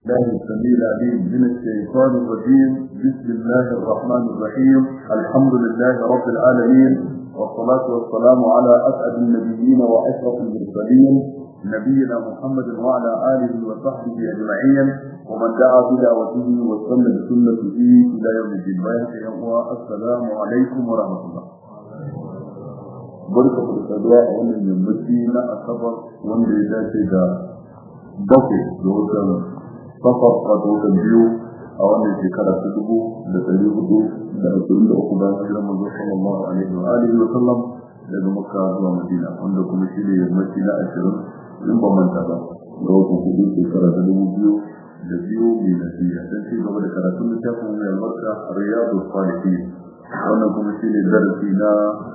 الله السميع العليم من الشيطان الرجيم بسم الله الرحمن الرحيم الحمد لله رب العالمين والصلاة والسلام على أسعد النبيين وأشرف المرسلين نبينا محمد وعلى آله وصحبه أجمعين ومن دعا بدعوته واستنى بسنته إلى يوم الدين السلام عليكم ورحمة الله barka da saduwa a wannan yammaci na asabar wanda ya dace da bakwai da watan safar wato watan biyu a wannan shekara ta dubu da ɗari hudu da ashirin da uku bayan hijirar manzo sallallahu alaihi wa alihi wa sallam daga makka zuwa madina wanda kuma shi ne yammaci na ashirin in ba manta ba ga watan hudu shekara ta dubu biyu da biyu miladiya don ci gaba da karatun littafin mai albarka riyadu salihin wannan kuma shi ne darasi na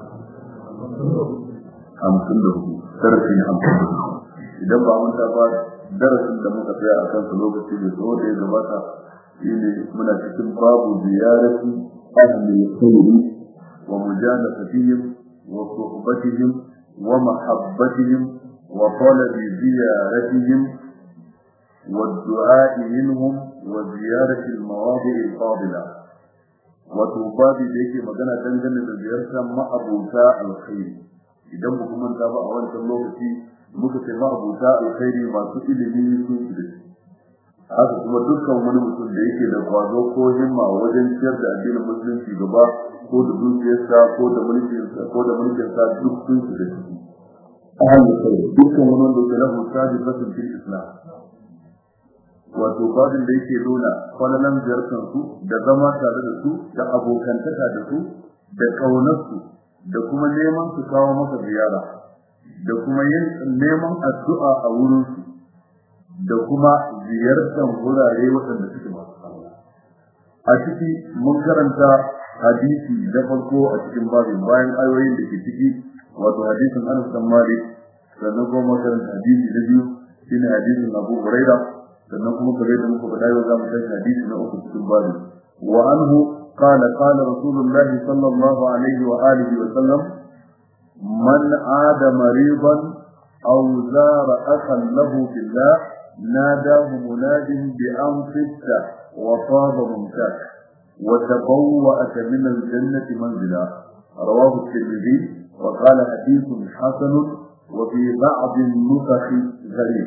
hamsin da hudu darasi na hamsin da hudu idan ba manta ba darasin da muka tsaya a kansa lokaci da tsawo da ya gabata shi ne muna cikin babu ziyarati ahli al-khayri wa mujalasatihim wa suhbatihim wa mahabbatihim wa talabi ziyaratihim والدعاء منهم وزيارة المواضع الفاضلة wato babu da yake magana dangane da ziyartar ma'abuta alkhairi idan ba kuma ta ba a wancan lokaci muka ce ma'abuta alkhairi masu ilimi sun fi da shi haka kuma dukkan wani mutum da yake da kwazo ko himma wajen ciyar da addinin musulunci gaba ko da dukiyarsa ko da mulkinsa ko da mulkinsa duk sun fi da shi ahalin kai dukkan wani wanda ke lahu sabi fasin fil islam wato babin da yake nuna kwallon ziyartar su da zama tare da su da abokantaka da su da ƙaunarsu da kuma neman su kawo masa ziyara da kuma yin neman addu'a a wurin su da kuma ziyartar wurare waɗanda suke masu Allah a ciki mun karanta hadisi da farko a cikin babin bayan ayoyin da ke ciki wato hadisin Anas bin Malik sannan kuma karanta hadisi na biyu shine hadisin Abu Hurairah sannan kuma kare da muka faɗa yau za mu tashi hadisi na uku cikin babu wa anhu qala qala rasulullahi sallallahu alaihi wa alihi wa sallam man aada maridan aw zara akhan lahu fillah nadahu munadin bi an fitta wa taba mumtak wa tabawwa'at min al-jannati manzila rawahu at-tirmidhi wa qala hadithun hasan وفي بعض النسخ غريب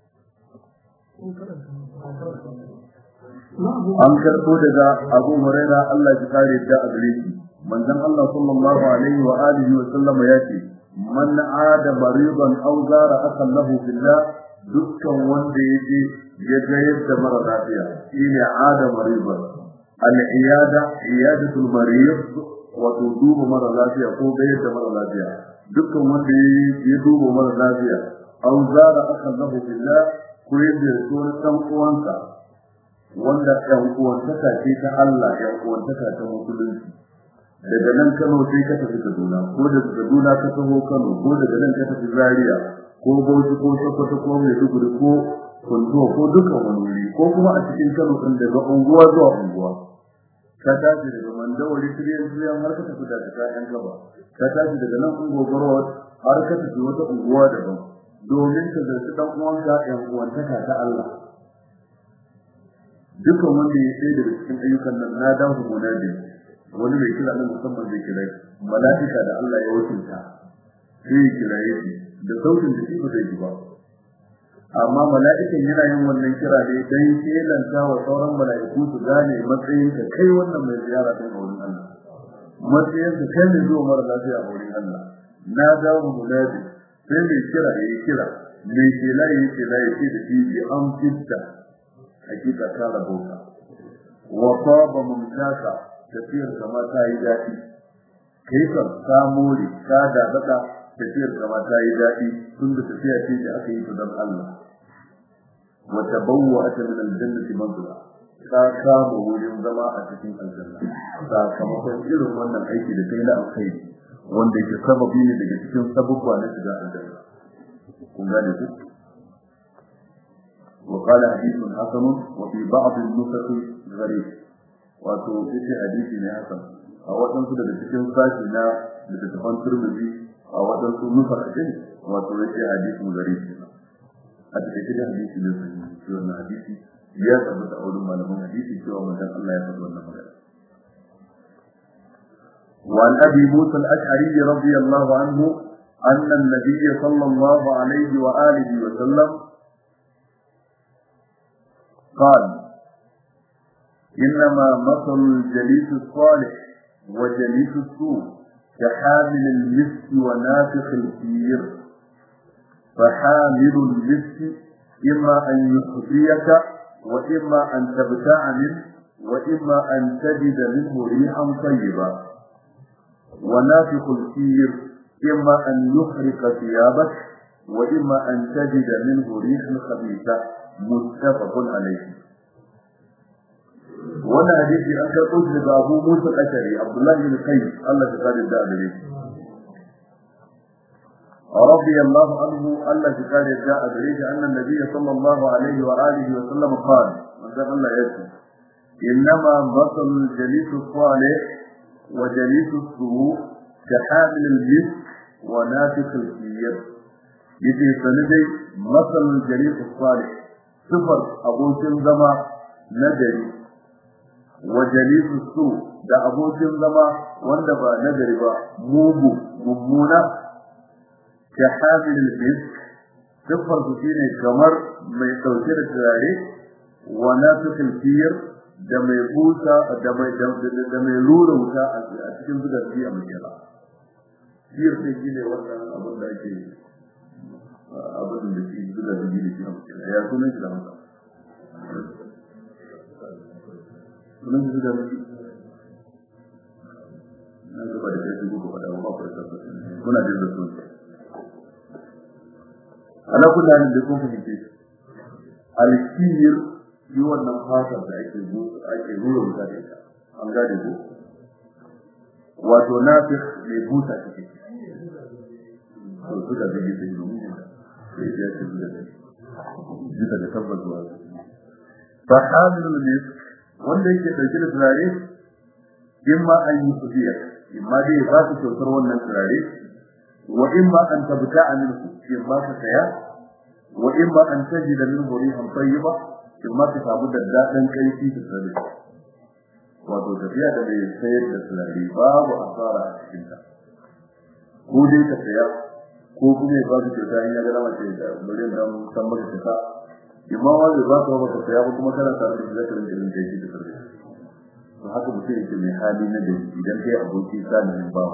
an karɓo daga abu huraira Allah ya kare ta a gare shi manzon Allah sallallahu alaihi wa alihi wa sallama ya ce man ada maridan aw zara akan lahu billah dukkan wanda yaje ya ga yadda mara lafiya shine ada maridan al iyada iyadatul marid wato duba mara lafiya ko ga yadda mara lafiya dukkan wanda ya duba mara lafiya aw zara akan lahu billah ko yadda ya wani ɗan uwansa wanda ɗan uwantaka ce ta Allah ɗan uwantaka ta musulunci daga nan Kano sai ka tafi Kaduna ko daga Kaduna ka taho Kano ko daga nan ka tafi Zaria ko Bauchi ko Sokoto ko Maiduguri ko Kuntuwa ko duka wani wuri ko kuma a cikin Kano ɗin daga unguwa zuwa unguwa ka tashi daga Mandawari Tiriyan Tiriyan har ka tafi daga Kayan Gaba ka tashi daga nan Ungogoro har ka tafi wata unguwa daban domin ka zarci dan uwanka ɗan uwantaka ta Allah dukan wanda ya tsaye daga cikin ayyukan nan na dawo munadi wani mai kira nan musamman zai kira mala'ika da Allah ya wakilta sai ya kira shi da sautin da shi ba zai ji ba amma mala'ikan yana yin wannan kira ne dan kelanta wa sauran mala'iku su gane matsayin ka kai wannan mai ziyara ta wurin Allah matsayin ka kai ne zuwa mara lafiya a wurin Allah na dawo munadi sai mai kira ya yi kira mai kela ya yi kela ya ce da shi bi an fitta hakika ta rabauta wa saba mumtaka tafiyar kama ta yi daɗi kai kan ka more ka dadada tafiyar kama ta yi daɗi tun da tafiya ce da aka yi ta don Allah wa tabawwa ta min aljannati manzila ka samu wurin zama a cikin aljanna sakamakon irin wannan aiki da kai na alkhairi wanda yake sababi ne daga cikin sabubba na shiga aljanna kun gane ku وقال حديث حسن وفي بعض النسخ غريب wato yace hadisi ne hasan a wadansu daga cikin sashi na littattafan turmizi a wadansu nufakin wato yace hadisi garibi a cikin hadisi ne sai wannan hadisi ya tabbata a wurin malaman hadisi cewa manzon Allah ya faɗi wannan magana وعن أبي موسى الأشعري رضي الله عنه أن النبي صلى الله عليه وآله وسلم قال إنما مثل الجليس الصالح وجليس السوء كحامل المسك ونافخ الكير فحامل المسك إما أن يخفيك وإما أن تبتاع منه وإما أن تجد منه ريحا طيبا ونافخ الكير إما أن يحرق ثيابك وإما أن تجد منه ريحا خبيثة متفق عليه wannan hadisi an karɓo shi daga Abu Musa Ashari Abdullahi bin Qais Allah ya kare da gare shi رضي الله عنه الله تعالى جاء بريد أن النبي صلى الله عليه وآله وسلم قال من ذا الله يسمى إنما مثل الجليس الصالح وجليس السوء كحامل المسك ونافخ الكير يجي سندي مثل الجليس الصالح صفر أبو زما نجري وجليس السوء da abokin zama wanda ba nagari ba mugu mummuna ka hamilul misk siffar su shine kamar mai dauke da turare wa nafikhul fiyr da mai busa da mai da mai rura wuta a cikin zugar shi a makera fiyr sai shine wannan abin da ake abin da shi zugar da shi a makera ya sunan shi da masa sunan shi zugar shi na gaba da kai ko faɗa wa ba ku da kuna da sunan ana kula da kun fahimce alkiyir yi wannan fatar da ake ake rura wuta da ita an gane ko wato nafiq mai buta take to suka ga yi sai domin da sai ya ce da duka da tabbas wa fa hamilul misk wanda yake dauke da turare imma an yi kudiya imma dai ba su kyautar wannan turare wa imma an tabta'a minhu imma ka saya wa imma an tajida minhu rihan tayyiba imma ka samu daddadan kaifi da tsare wato tafiya da mai sayar da turare babu asara a cikin ta ko dai ka saya ko kuma ya ba su kyauta in ya ga dama ce da miliyan dan san maka kyauta imma wanda za ka ba ka saya ko kuma kana tare da zakarin da yin kaifi da tsare to haka mutum yake mai hali na da idan kai aboki salihin bawa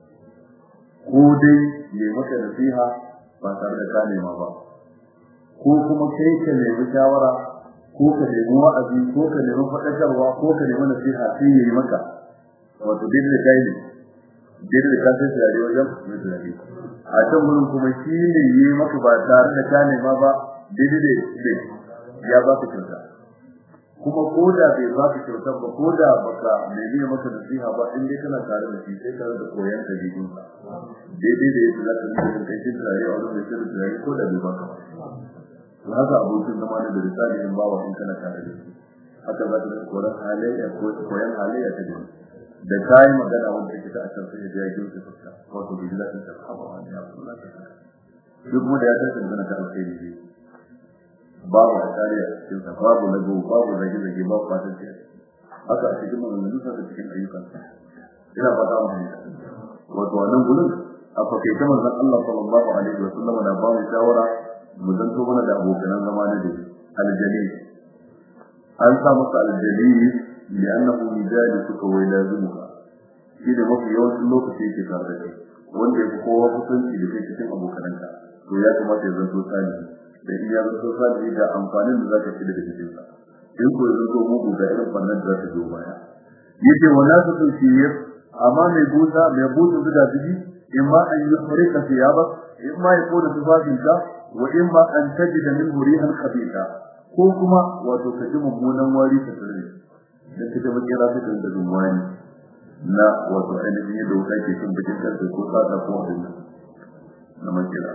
ko dai ne maka nasiha ba tare da ka nema ba ko kuma kai ka nemi shawara ko ka nemi wa'azi ko ka nemi faɗakarwa ko ka nemi nasiha sai yayi maka wato dai da kai ne dai da ka sai da wajen mai tunani a can gurin kuma shi ne yi maka ba tare da ka nema ba dai da ya ba ka kyauta kuma ko da bai ba ka kyauta ba ko da baka nemi maka nasiha ba in dai kana tare da shi sai tare da koyan ka jibin ka daidai da yadda za ka nuna kai shi tare a wani mai shirin tare ko da bai baka ba to haka abokin zama da risali in bawa in kana tare da shi haka za ka koran halayya ko koyan halayya ta jini da kai magana wanda take ta akan sai da ya ji ta fuska wato bi da ta sahaba wani ya Allah ta duk mu da ya ta magana ta alheri ne babu asari a cikin sa babu lago babu zage zage babu fatan ce haka a cikin maganganun sa da cikin ayyukan sa ina fata mu fahimta wato wannan gurin a fakaice manzon Allah sallallahu alaihi wa sallam da ba mu shawara mu zanto mana da abokan zama da dai aljalil an sa masa aljalil li'annahu yujalisuka wa yalazimuka shi da mafi yawancin lokaci yake tare da kai wanda ya fi kowa kusanci da kai cikin abokananka to ya kamata ya zanto sani da iya zanto sani da amfanin da zaka ci daga cikin sa in ko ya zanto mugu da irin fannin da zaka zo baya yace wala su tafsir amma mai buta mai buta da biji imma an yufrika thiyaba imma yakuna tufafinka wa imma an tajida min rihan khabitha ko kuma wato ka ji mummunan wari ta tare da kaje makera ta da dumwani na wato ainihin yadda wuta ke cin bikin karfe ko sata ko abin na makera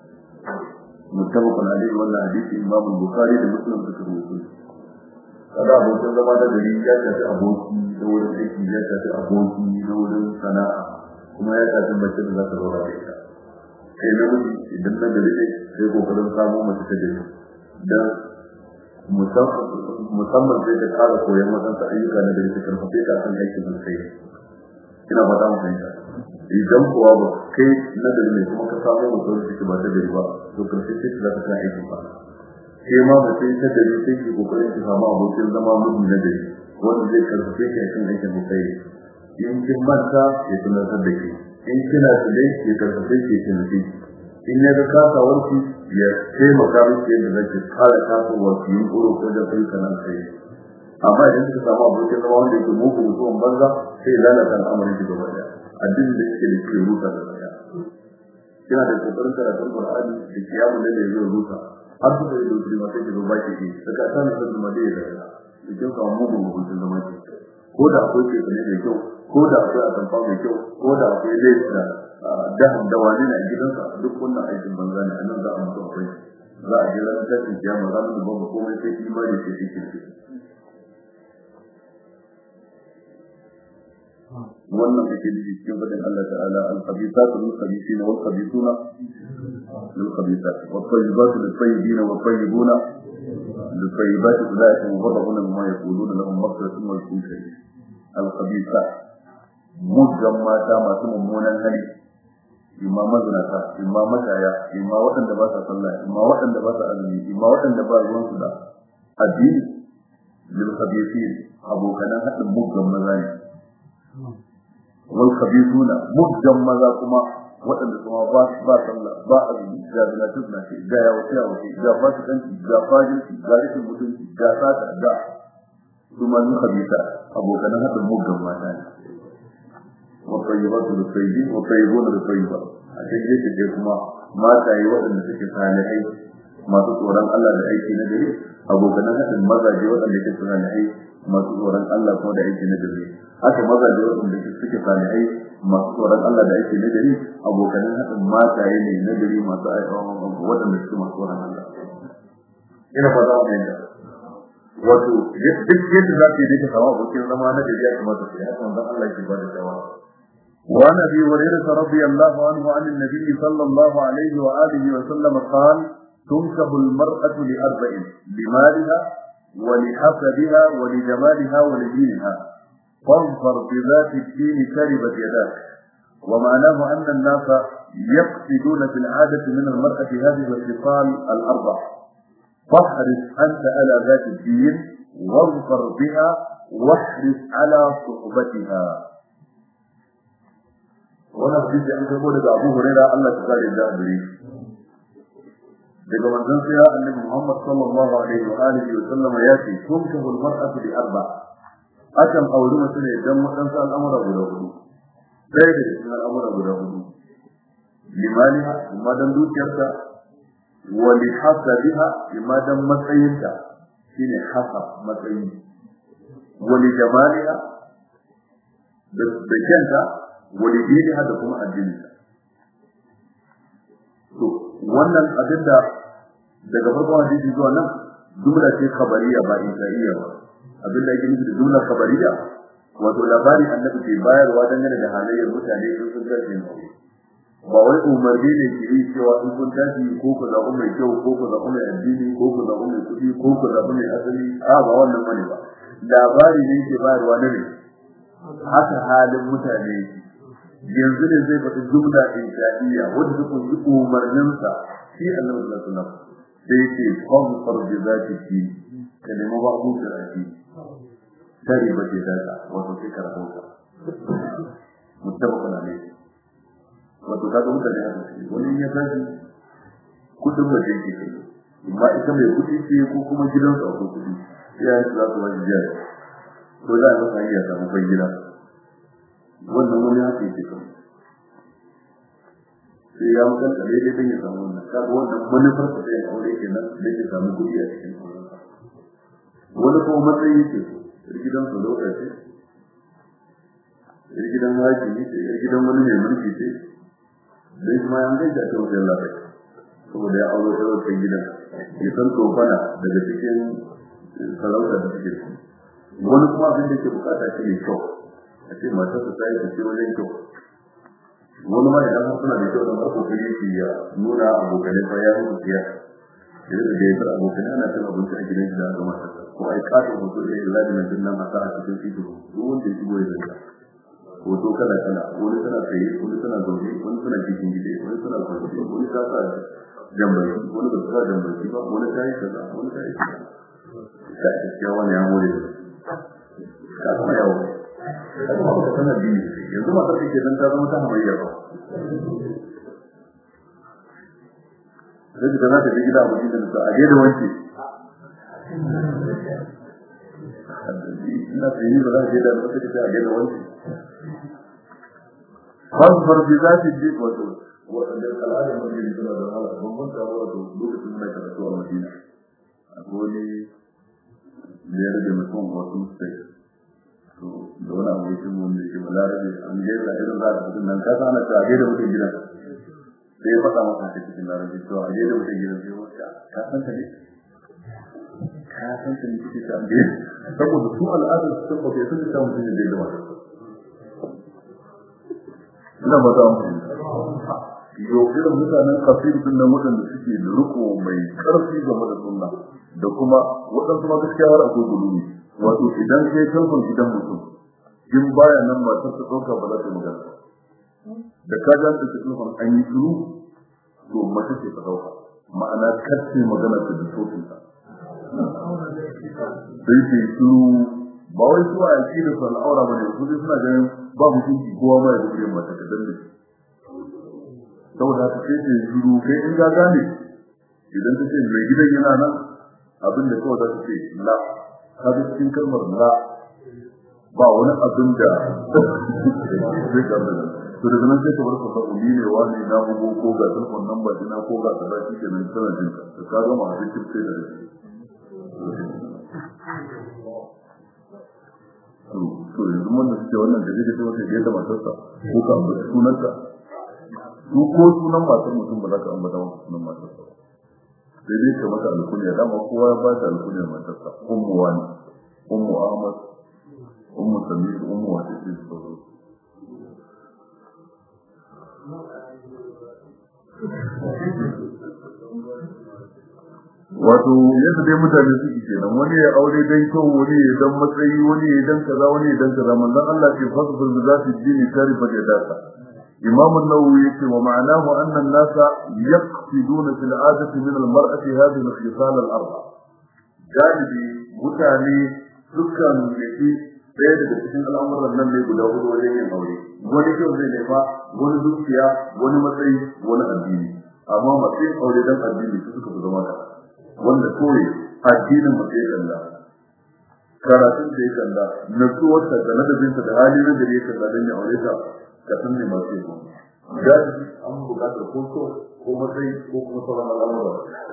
mutabakun alaihi wannan hadisi imam bukhari da muslim suka rubuta kada abokin zama da gari ya tafi aboki da wurin aiki ya tafi aboki da wurin sana'a kuma ya tafi mace da za ta zaura da ita kai na miji idan na gari ne sai kokarin samu mace ta gari dan musamman sai ka ƙara koyon wadansu ayyuka na gari ka karfafe ka kan aikin da kai ina fata mu fahimta idan kuwa ba kai na gari ne kuma ka samu mutum da ke ba ta gari ba to karfe sai ka zaka kan aikin ba sai ma ba sai ta gari sai ki kokarin ki samu abokin zama mutum na gari wanda zai karfafe ka kan aikin da kai in kin manta ya tunatar da ke in kina tsaye ya karfafe ke tunanci in ya ga kasawarki ya taimaka miki yadda zaki kare kasawar ki yin ƙuro ko da kai kanan kai amma idan kika samu abokin zama wanda yake muku mutuwan banza sai ya lalata al'amarin ki gaba daya addinin da yake da ke rusa da daya kina da kokarin karatun Qur'ani da kiyamun da zai rusa har su da yake ma sai ki zo baki ki daga ta ne sai ma dai da kin samu mugun mutum zama ki ko da akwai ke ne da kyau ko da akwai atamfa mai kyau ko da akwai laifi da daham da wani na gidansa duk wannan aikin banza ne anan za a mutu akwai za a je ranar tashin kiyama za mu da babu komai sai imani sai shi kirki wannan ake nufi cikin fadin Allah ta'ala al-khabithatu lil-khabithina wal-khabithuna lil-khabithati wat-tayyibatu lit-tayyibina wat-tayyibuna lit-tayyibati ulaika mubarra'una mimma yaquluna lahum maghfiratun wa rizqun karim al-khabithat mujjan mata masu mummunan hali imma mazinata imma mataya imma waɗanda ba sa sallah imma waɗanda ba sa azumi imma waɗanda ba ruwan su da addini lil khabithin abokanan haɗin muggan maza ne wal khabithuna muggan maza kuma waɗanda kuma ba ba sallah ba azumi ga zinatu na ce ga yawa ce yawa ce ga fasikanci ga fajinci ga rikin mutunci ga sata ga kuma lil khabitha abokanan haɗin muggan mata ne والطيبات للطيبين والطيبون للطيبات عشان yake dai kuma mataye waɗanda suke salihai masu tsoron Allah da aiki na gari abokan hadin mazaje waɗanda suke salihai masu tsoron Allah kuma da aiki na gari haka mazaje waɗanda suke salihai masu tsoron Allah da aiki na gari abokan hadin mataye ne na gari masu waɗanda suke masu tsoron Allah ina fata wannan da wato duk yadda za ka yi ka samu abokin zama na gari ya kamata su yi haka manzon Allah ke ba da shawara وعن ابي هريره رضي الله عنه عن النبي صلى الله عليه واله وسلم قال تنكب المراه لاربع لمالها ولحسبها ولجمالها ولدينها فاظفر بذات الدين كربت يداك ومعناه ان الناس يقصدون في العاده من المراه هذه الخصال الاربع فاحرص انت على ذات الدين واظفر بها واحرص على صحبتها wannan hadisi an karbo daga Abu Huraira Allah ta kare da gare daga manzon sai Annabi Muhammad sallallahu alaihi wa alihi wa sallam ya ce tumkahu al-mar'atu bi arba akan auri mutum ne dan wadansu al'amura guda hudu sai da cikin al'amura guda hudu limaliha amma dan dukiyarta wa li hasabiha amma dan matsayinta shine hasa matsayi wa li jamaliha da kyanta wani dini da kuma addini to wannan abin da daga farkon hadisi zuwa nan jumla ce khabariya ba insaiya ba abin da yake nufi da jumla khabariya wato labari annabi ke bayarwa dangane da halayyar mutane in sun tashi yin aure ba wai umarni ne ke yi cewa in kun tashi ko ku zaɓi mai kyau ko ku zaɓi mai addini ko ku zaɓi mai kuɗi ko ku zaɓi mai asali a ba wannan bane ba labari ne ke bayarwa na ne haka halin mutane yanzu ne zai faɗi jumla insha'iyya wanda ta kunshi umarninsa shi annabi sallallahu alaihi wasallam sai ce qam farji zati ki ka nemi ba abu da rafi tare ba ce daga wato sai ka rahota mutabaka ne wato kaga mutane haka ce wani ya tashi kudin waje yake kai amma ita mai kudi ce ko kuma gidansa akwai kudi ya yi za su wani jiya ko za a masa iya samu bai gida wannan wani haka yake kan sai ya mutan da dai dan ya samu wannan kaga wannan manufar sa sai aure kenan dan ya samu kudi a cikin wani kuma matsayi yake so gidan su lokaci ce gidan haji ne ce gidan wani mai mulki ce dai kuma yan gaida ta wajen lafiya saboda ya aure ta wajen gidan ya san tofana daga cikin sarauta da suke wani kuma abin da ke bukata shi ne kyau a ce matar ta sai ta ce wajen kyau wani ma idan suna da kyau da farko kai yake ya nuna abokanai fa ya mutu ya da da ya fara abokan ana cin abinci a gidan shi da ga mata ko ai kato hoto da ya zaɗi nan nan a sa a cikin fito duk wanda ya shigo ya zanta hoto kala kala wani tana tsaye wani tana zaune wani tana cikin gida wani tana kwanci wani ta sa jambarki wani ba sa jambarki ba wani ta yi kaza wani ta yi kaza ka gaskiya wani ya more ka kuma yawo ka kuma ka tana biyu yanzu matar da ke dan ta zama ta hamayya ba sai da za ta je gida a wajen da ta aje da wanke ina tsaye ba za ta je da wata ta aje da wanke fasfar bi za ta je wato waɗanda al'adar madina suna da wahala babban taro wato lokacin muna karatu a madina akwai wani da ya rage mutum wasu sai to da wani abu yake mun da ke balarabe an gaisa irin za ka nan ka sana ta gaida mutum gidan sai ya faɗa masa ta cikin larabci to a gaida mutum gidan sai wata ka san ta ne ka san ta ne kike ta gaida saboda su al'adar su sun ba sun ta mutum da gaida mata ina ba ta mutum yau irin mutanen kafir din nan waɗanda suke da riko mai ƙarfi game da sunna da kuma waɗansu ma gaskiya har akwai gulumi wato idan kai telefon gidan mutum in baya nan matar ta ɗauka ba za ta magana da ka ga ta telefon an yi shiru to mace ce ta ɗauka ma'ana kacce magana ta da sautin ta sai ce shiru ba wai su a yaki da al'aura ba ne su dai suna ganin ba mutunci kowa ba ya da biyan mata ta danne saboda haka sai ta shiru kai in ga gane idan ta ce mai gidan yana nan abin da kawai za ta ce la ka ga cikin kalmar la ba wani abin da zai gaba da to daga nan sai ka bar ka sabu ni ne wani na bugo ko ga telefon number dina ko ga kaza shi kenan tana jin ka to ka gama abin da sai da to to yanzu mun da suke wannan da zai wata da yadda matarsa ko ka ambaci sunanta su ko sunan matar mutum ba za ka ambata masa sunan matarsa ba sai dai ka mata alkunya dama kowa ya ba ta alkunya matarsa ummu wani ummu ahmad ummu samir ummu wata ce su zo wato yadda dai mutane suke kenan wani ya aure dan kyau wani ya dan matsayi wani ya dan kaza wani ya dan kaza manzon Allah ce fasbir bi zati dini tarifa da data imam an-nawawi yace wa ma'anahu anna an-nasa yaqsiduna fil 'adati min al-mar'ati hadhihi al-khisal al-arba galibi mutane dukkan yake ɗaya daga cikin al'amuran nan ne guda hudu wajen yin aure wani kyau zai nema wani dukiya wani matsayi wani addini amma matsayin aure dan addini su suka fi zama da wanda kawai addinin mutum ya kalla karatun da ya kalla natsuwar ta da ladabinsa da hali na gari ya kalla don ya aure ta ka san ne masu yi gadi an bukatar ko so ko matsayi ko kuma sauran al'amura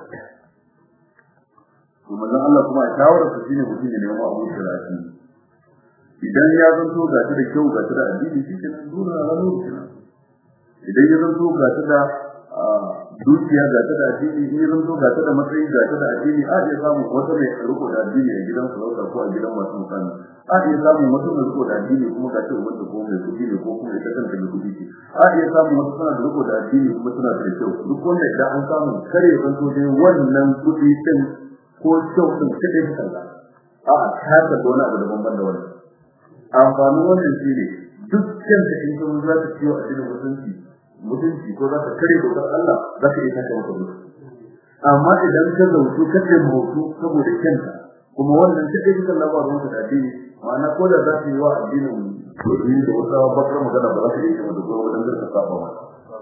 to manzon Allah kuma a shawarar sa shine mutum ya nemi abu da rafi idan ya zanto ga ta da kyau ga ta da addini shi ke nan dole na ranar kenan idan ya zanto ga ta da dukiya ga ta da addini in ya zanto ga ta da matsayi ga ta da addini a iya samun wata mai riko da addini a gidan sarauta ko a gidan masu mutane a iya samun wata mai riko da addini kuma ga ta wanda ko mai kuɗi ne ko kuma ita kanta mai kuɗi ce a iya samun wata tana da riko da addini kuma tana da kyau duk wanda idan an samu kare ya zanto dai wannan kuɗi din ko kyau din kaɗai ta kalla a ta da wani abu daban ban da wannan amfanin wannan shi ne duk kyanta in kuma za ta ciwo a cikin mutunci mutunci ko za ka kare dokar Allah za ka iya kanta maka mutu amma idan ka zautu ka ce mutu saboda kyanta kuma wannan take duka labarin ka da addini ma'ana ko da za ka yi wa addinin domin da wata bakar magana ba za ka iya kama da kowa wajen zarka saba mata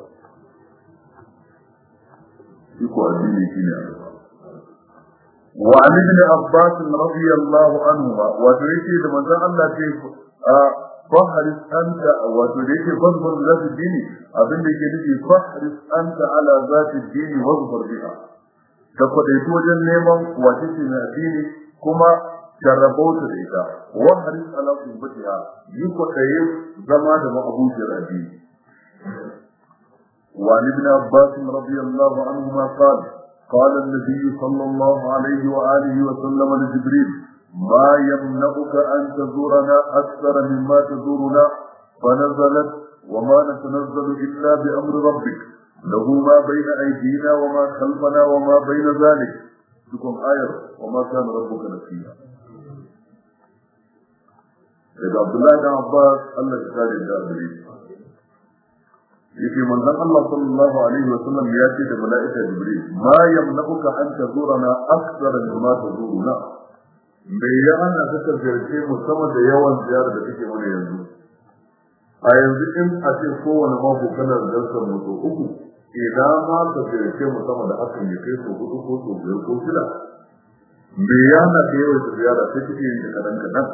shi ko addini shi ne وعن ابن عباس رضي الله عنهما وتريكي لمن الله كيف فاحرص أنت وتريك فاصبر ذات الدين أبن لك نجي فاحرص أنت على ذات الدين واصبر بها تقضيت وجن نيما وتسمع الدين كما jarrabauta da ita waharis ala subbatiha yi kwaɗaye zama da ma'abucin addini وعن ابن عباس رضي الله عنهما قال قال النبي صلى الله عليه وآله وسلم لجبريل ما يمنعك أن تزورنا أكثر مما تزورنا فنزلت وما نتنزل إلا بأمر ربك له ما بين أيدينا وما خلفنا وما بين ذلك cikin ayar wa ma kana rabbuka nasiya daga Abdullahi dan Abbas Allah ya kare da gare yake manzon Allah sallallahu alaihi wa sallam ya ce da mala'ika Jibril ma yamna'uka an tazurana akthara mimma tazuruna me ya hana ka ka ziyarce mu sama da yawan ziyara da kake mana yanzu a yanzu in a ce kowane mako kana ziyartar mu to uku idan ma ka ziyarce mu sama da hakan ya kai so hudu ko so biyar ko shida me ya hana ka yawan ziyara sai kake yin kadan kadan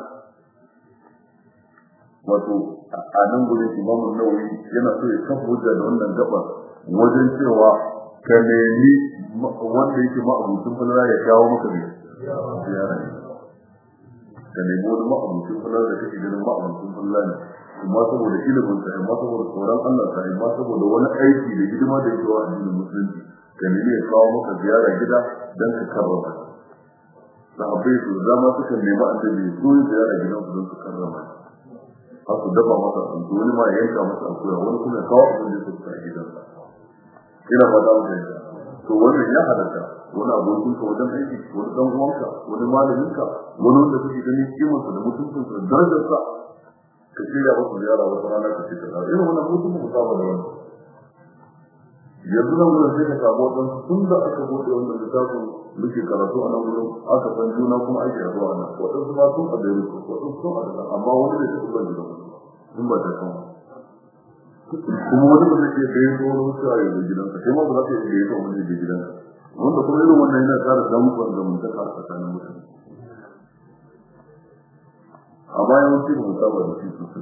wato a nan gurin imamu nawawi yana so ya kafa hujja da wannan gaba wajen cewa ka nemi wanda yake ma'abucin fulra ya kawo maka ne ziyara ne ka nemi wani ma'abucin fulra da kake ganin ma'abucin fulra ne amma saboda ilimin sa amma saboda tsoron Allah sa amma saboda wani aiki da hidima da yake wa addinin musulunci ka nemi ya kawo maka ziyara gida dan ka karrama sahabbai su zama suka nemi annabi su ziyara gidan su don su karrama har su dafa masa abinci wani ma ya yanka masa akuya wani kuma ya kawo abin da suka a gidansa ina fata mu yanka to wannan ya halatta wani abokin ka wajen aiki wani dan uwanka wani malamin ka wani wanda kake ganin kimarsa da mutuncinsa da darajarsa ka shirya masa ziyara wata rana ka ce ka tsara irin wannan mutum mu saba da wannan yanzu nan gudun sai ka samu waɗansu tun da aka buɗe wannan littafin muke karatu a nan gudun aka san juna kuma ake yaduwa a nan waɗansu ma sun a dairu waɗansu sun a daga amma wani ne ta kuma gidan sun ba ta kan kuma wani ba zai iya kai ko wani wasu a yanzu gidanka sai ma ba za ka iya kai ko wani da gidanka wanda kuma irin wannan yana ƙara damukan zamantaka a tsakanin mutane amma yawanci ba mu saba da shi sosai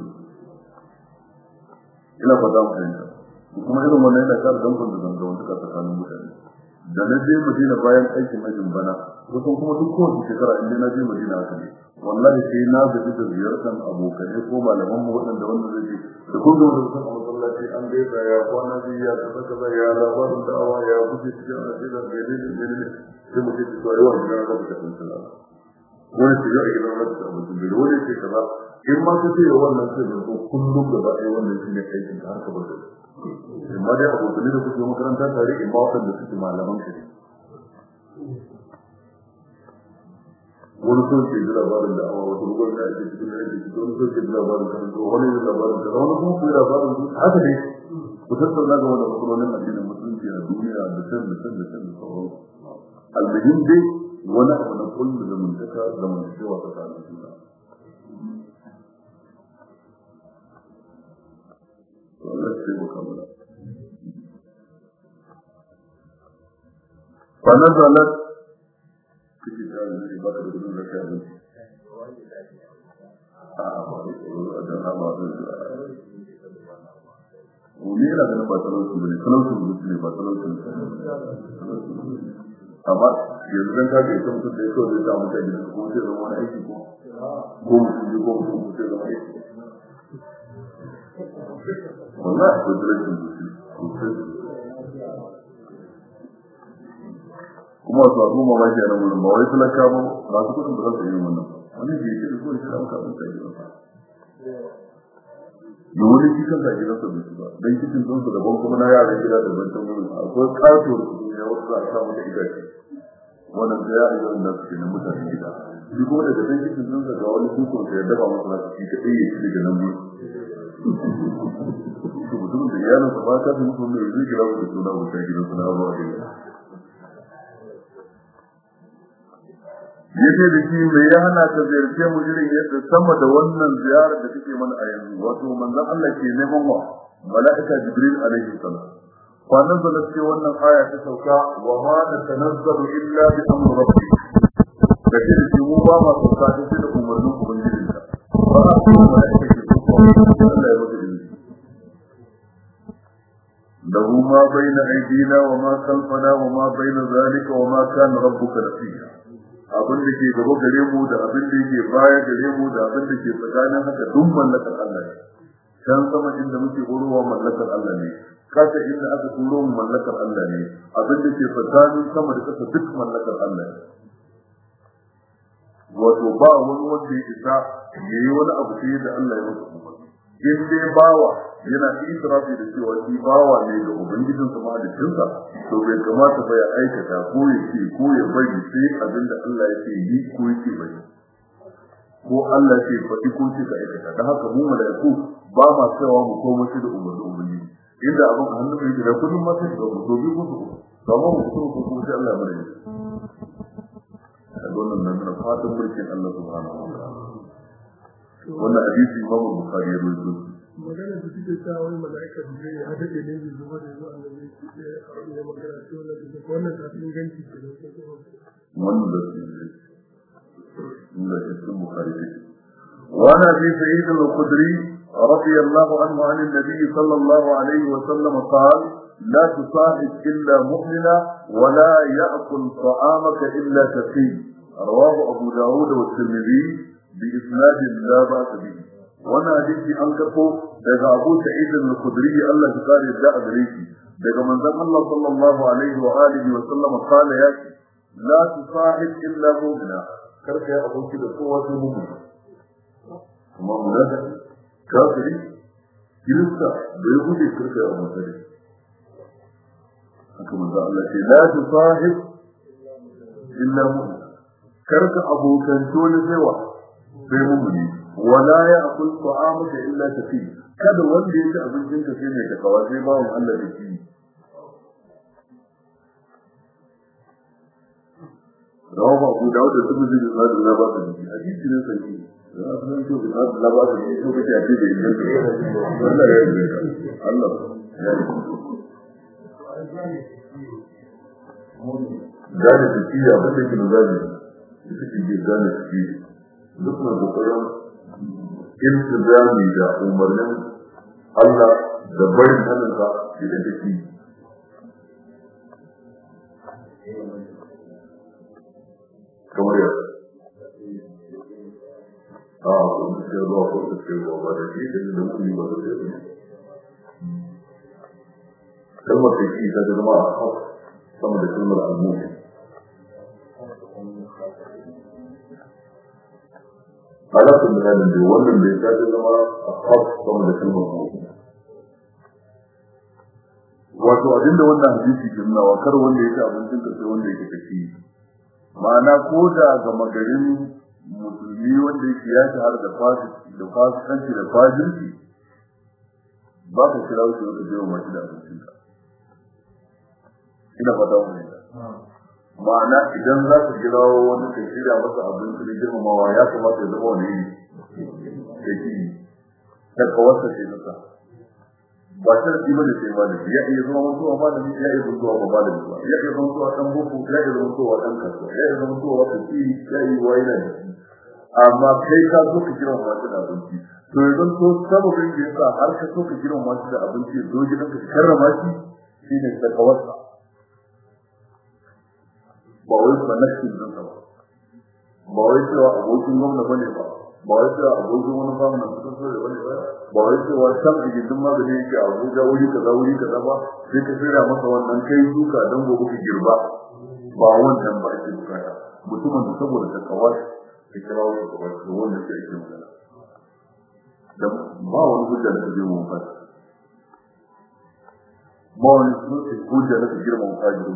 ina fata mu fahimta kuma irin wannan yana kara dankon da zanga wanda tsakanin mutane da na je Madina bayan aikin hajjin bana kusan kuma duk kowace shekara inda na je Madina haka ne wallahi sai na gaji da ziyartar abokanai ko malaman mu waɗanda wanda zai je da kun gama da sun a masallaci an gaisa ya kwana biyu ya kaza kaza ya labarin da'awa ya buɗe cikin ajiyar da ne ne ne ne sai mu ce ci to yawan gina da ta kun sala wani ce ya gidan da ta mutum bai wani ce kaza in ma ka ce wannan sai da kullum gaba ɗaya wannan shine aikin ka har ka bar da amma dai abokanai da kuke makaranta tare in ba waɗanda suke malaman ka ne wani sun ke ji labarin da awa wata rubar da ake cikin da ake cikin wani sun ke ji labarin kan to wani ji labarin kan wani kuma kuyi labarin su haka ne ku tattauna ga wanda matsalolin addinin musulunci a duniya da can da can da can da sauran almuhim dai wani abu na kullu zamantaka zamantakewa tsakanin juna Allah ya taimaka mana. فنزلت في كتاب الذي بدأ بدون زكاة Wani yana ganin ba talauci ba ne, talaucin zuci ne ba talaucin amma yanzu zan kaga ita mutum da ya kawai zai samu ta gida ko sai zama wani aiki ko ko mutum ji ko mutum ko sai zama aiki wallahi akwai talaucin zuci sosai kuma su abu mamaki a nan wurin ba wai talaka ba masu kudin da za su yi wannan wani ke yi da kowace da muka abinci a gidansa da wani shi kansa a gidansa bai ba don kicin sun su daban kuma na yaran gida da ban tamu akwai katuwar su ya wasu za a samu da itace wannan da ya yi wani da suke na mutane gida shi kuma daga can kicin sun sa ga wani dukkan sa ya dafa masa na shi kaɗai ya ci daga nan biyu to mutumin da iyalinsa ba ta fi mutum mai zai kira su da suna wuta gidansa na abuwa da yawa yace da shi me ya hana ka ziyarce mu irin yadda sama da wannan ziyarar da kake mana a yanzu wato manzon Allah ke neman wa malaika jibril alaihi salam fa nazala ce wannan aya ta sauka wa ma natanazzalu illa bi amri rabbik da shi da mu ba ma sauka sai da umarnin ubangiji ka ba a ce malaika ke sauka Allah ya mutu da له ما بين أيدينا وما خلفنا وما بين ذلك وما كان ربك نسيا abin da ke gaba gare mu da abin da yake baya gare mu da abin da ke tsakanin haka duk mallakar Allah ne can sama inda muke horowa mallakar Allah ne kasa inda aka turo mu mallakar Allah ne abin da ke tsakanin sama da kasa duk mallakar Allah ne wato ba wani wanda ya isa ya yi wani abu sai da Allah ya masa umarni in dai bawa yana itirafi da cewa shi bawa ne ga ubangijin sa mahalicinsa to bai kamata ba ya aikata ko ya ce ko ya bari sai abin da Allah ya ce yi ko ya ce bari ko Allah ya ce faɗi ko ce ka aikata don haka mu mala'iku ba ma cewa mu koma shi da umarnin ubangiji inda abin a hannun yake da kudin ma sai ga mu to bi ko su to amma mu kuma ko kuma sai Allah ya bari a wannan nan na fatan mulkin Allah subhanahu wa ta'ala wannan hadisi Imam Bukhari ya rawaito magana da suke sa wani mala'ika da zai ya dade ne bai zuwa da zuwa annabi ya ya magana to wannan da wannan ta fi inganci ke da wannan da su ne inda cikin Bukhari ne وعن ابي سعيد الخدري رضي الله عنه عن النبي صلى الله عليه وسلم قال لا تصاحب الا مؤمنا ولا ياكل طعامك الا تقي رواه ابو داود والترمذي باسناد لا باس به wannan hadisi an karbo daga Abu Sa'id al-Khudri Allah ya kare da a gare shi daga manzon Allah sallallahu alaihi wa alihi wa sallam kala ya ce la tusahib illa mu'mina karka ya aboki da kowa sai mu'min kuma munada kafiri kirista da ya guje karka ya aboki da haka manzon Allah ce la tusahib illa mu'mina karka abokan tole sai wa sai mu'mini wala ya akul ta'amaka illa tafi kada wanda ya ci abincin ka sai mai takawa sai bawon Allah da shi rawa Abu Dawud da Tirmidhi da Sahih Allah ba ta ji hadisi ne sai ya san to da Allah ba ta ji to kace a ce da yin Allah ya yi Allah ya yi gane tafiya ba take da gane ita ce gane tafiya duk na kokarin iltizami da umarnin Allah da barin hannunsa idan take kamar yadda a kuma sai ruwa ko ta ce ruwa ba da shi da da kuma ba da shi kalmar da shi ta zama a haf sama da kalmar al-mu'min alaƙar da zanen da wannan bai ta zama a haf sama da kalmar mu'min wato abinda wannan hadisi ke nuna wa kar wanda ya ci abincin ka sai wanda yake tafi ma'ana ko da ga magarin musulmi wanda yake ya shahar da fasik da fasikanci da fajirci ba ka kira shi wanda zai wa mashi da abincin ka ina fata wani ma'ana idan za ka kira wani ka shirya masa abinci da girmamawa ya kamata ya zama wani ya ki ta kawarsa ce nasa ba ta da kima da sai ba da ya iya zama mutuwa ba da ya iya mutuwa ba ba da ba ya iya zama mutuwa dan boko ya iya zama mutuwa dan kasuwa ya iya zama mutuwa wata ci ya yi wa yana da amma kai ka so ka kiran masu da abinci to yanzu to sababin da yasa har ka so ka kiran masu da abinci zo gidan ka karrama shi shine ta kawarsa ba wai ba nake da ba ba wai cewa abokin gwamna bane ba ba wai cewa abokin wani gwamna suka so da bane ba ba wai cewa san a gindin magani yake a Abuja wuri kaza wuri kaza ba sai ka tsira masa wannan kai duka dan gobe ka girba ba wannan ba ake bukata mutumin da saboda ta kawar ka kira wani kawar da wannan sai ake magana da ba wani hujja da kaje mun fata ba wani hujja da kaje girma mun fata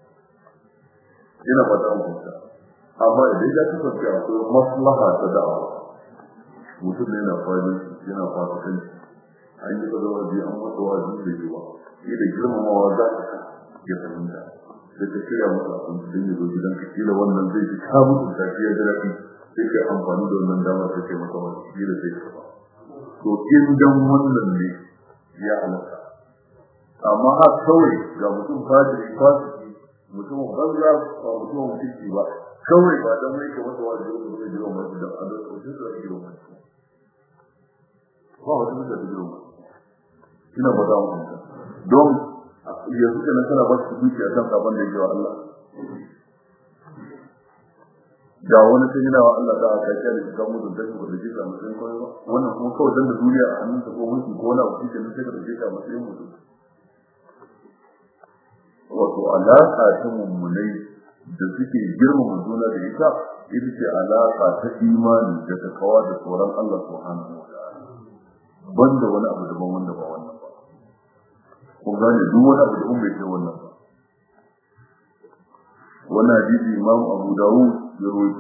ina fata mun fata amma idan ya kasance akwai maslaha ta da'awa mutum ne na fadi yana fasikan an yi ka zama biyu an masa wajen da yi ba yi da girmamawa za ka ka ya fahimta sai ka shirya masa abinci don ya zo gidan ka kila wannan zai ji ka mutu tafiyar da rafi sai ka amfani da wannan dama sai kai masa wani kila zai ka ba to in dan wannan ne ya halatta amma har kawai ga mutum fajiri fasiki mutum banza ba mutum mutunci ba kawai ba dan mai ka masa wajen da zai jira masu da adalci ko sai ka jira masu ba wata mutu da jiro ina ba za mu hanta don yanzu kenan kana ba su duki a kan sabon da yake wa Allah da wani sai yana wa Allah da aka kiyar da kan mutum da shi ba da jika mutum ko ba wannan kuma kawai dan da duniya a hannun ta ko mulki ko na wuce kenan sai ka da jika mutum mutum wato alaka ta mummunai da suke girmama juna da ita ita ce alaka ta imani da takawa da tsoron Allah subhanahu wa ta'ala banda wani abu daban wanda ba wannan ba kun gane duk wani abu daban bai kai wannan ba wannan hadisi imam abu dawud ya rawaito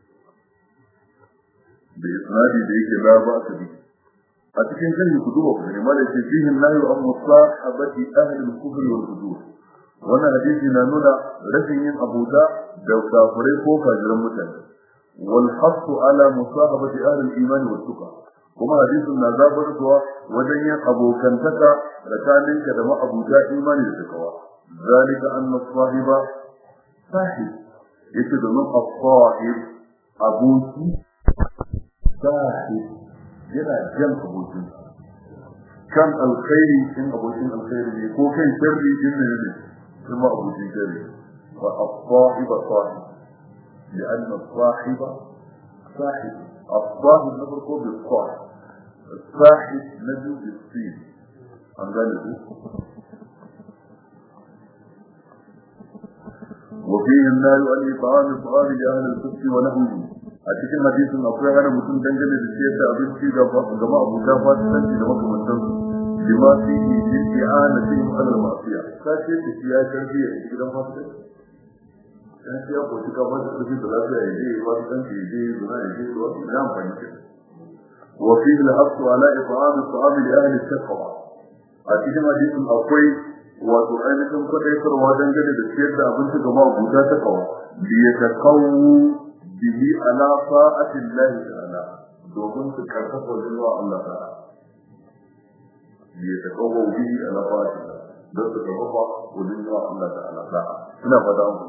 da isnadi da yake la ba ta bi a cikin sanya ku duba ku ne malai ce fihi nahi an musahabati ahli al-kufr wal fujur wannan hadisi na nuna rashin yin abuda da kafirai ko fajiran mutane wal hasu ala musahabati ahli al-iman wa tuqa kuma hadisin na zabarwa wajen yin abokantaka tsakaninka da ma'abuta imani da takawa zalika anna sahiba sahib yace domin as-sahib aboki sahib yana jan abokin kan alkhairi in abokin alkhairi ne ko kan sharri din ne ne kuma abokin sharri wa as-sahib sahib لأن الصاحب صاحب الصاحب نفرقه بالصاحب الصاحب نجو بالسين عن ذلك وفيه النار أن إطعام الطعام لأهل الكفر ونحوه أتكلم حديث أقوى أنا مسلم دنجل بالسياسة أبنتي جماعة أبو جافات تنجي لما كنت لما فيه من إعانتهم على المعصية كاشف السياسة تربية إذا ما dan ya ko cika ba da kudi da lafiya ya je ba dan ke je zuwa ya je zuwa ina amfani da wa fi al-haqqu ala if'am al-ta'am li ahli al-taqwa a cikin hadisin akwai wato ainihin kwadaitarwa dangane da ciyar da abinci ga mabuta ta kawa bi ya takawu bihi ala fa'ati Allah ta'ala domin su karfafa zuwa Allah ta'ala bi ya takawu bihi ala fa'ati don su karfafa wajen zuwa Allah ta'ala ina fata mu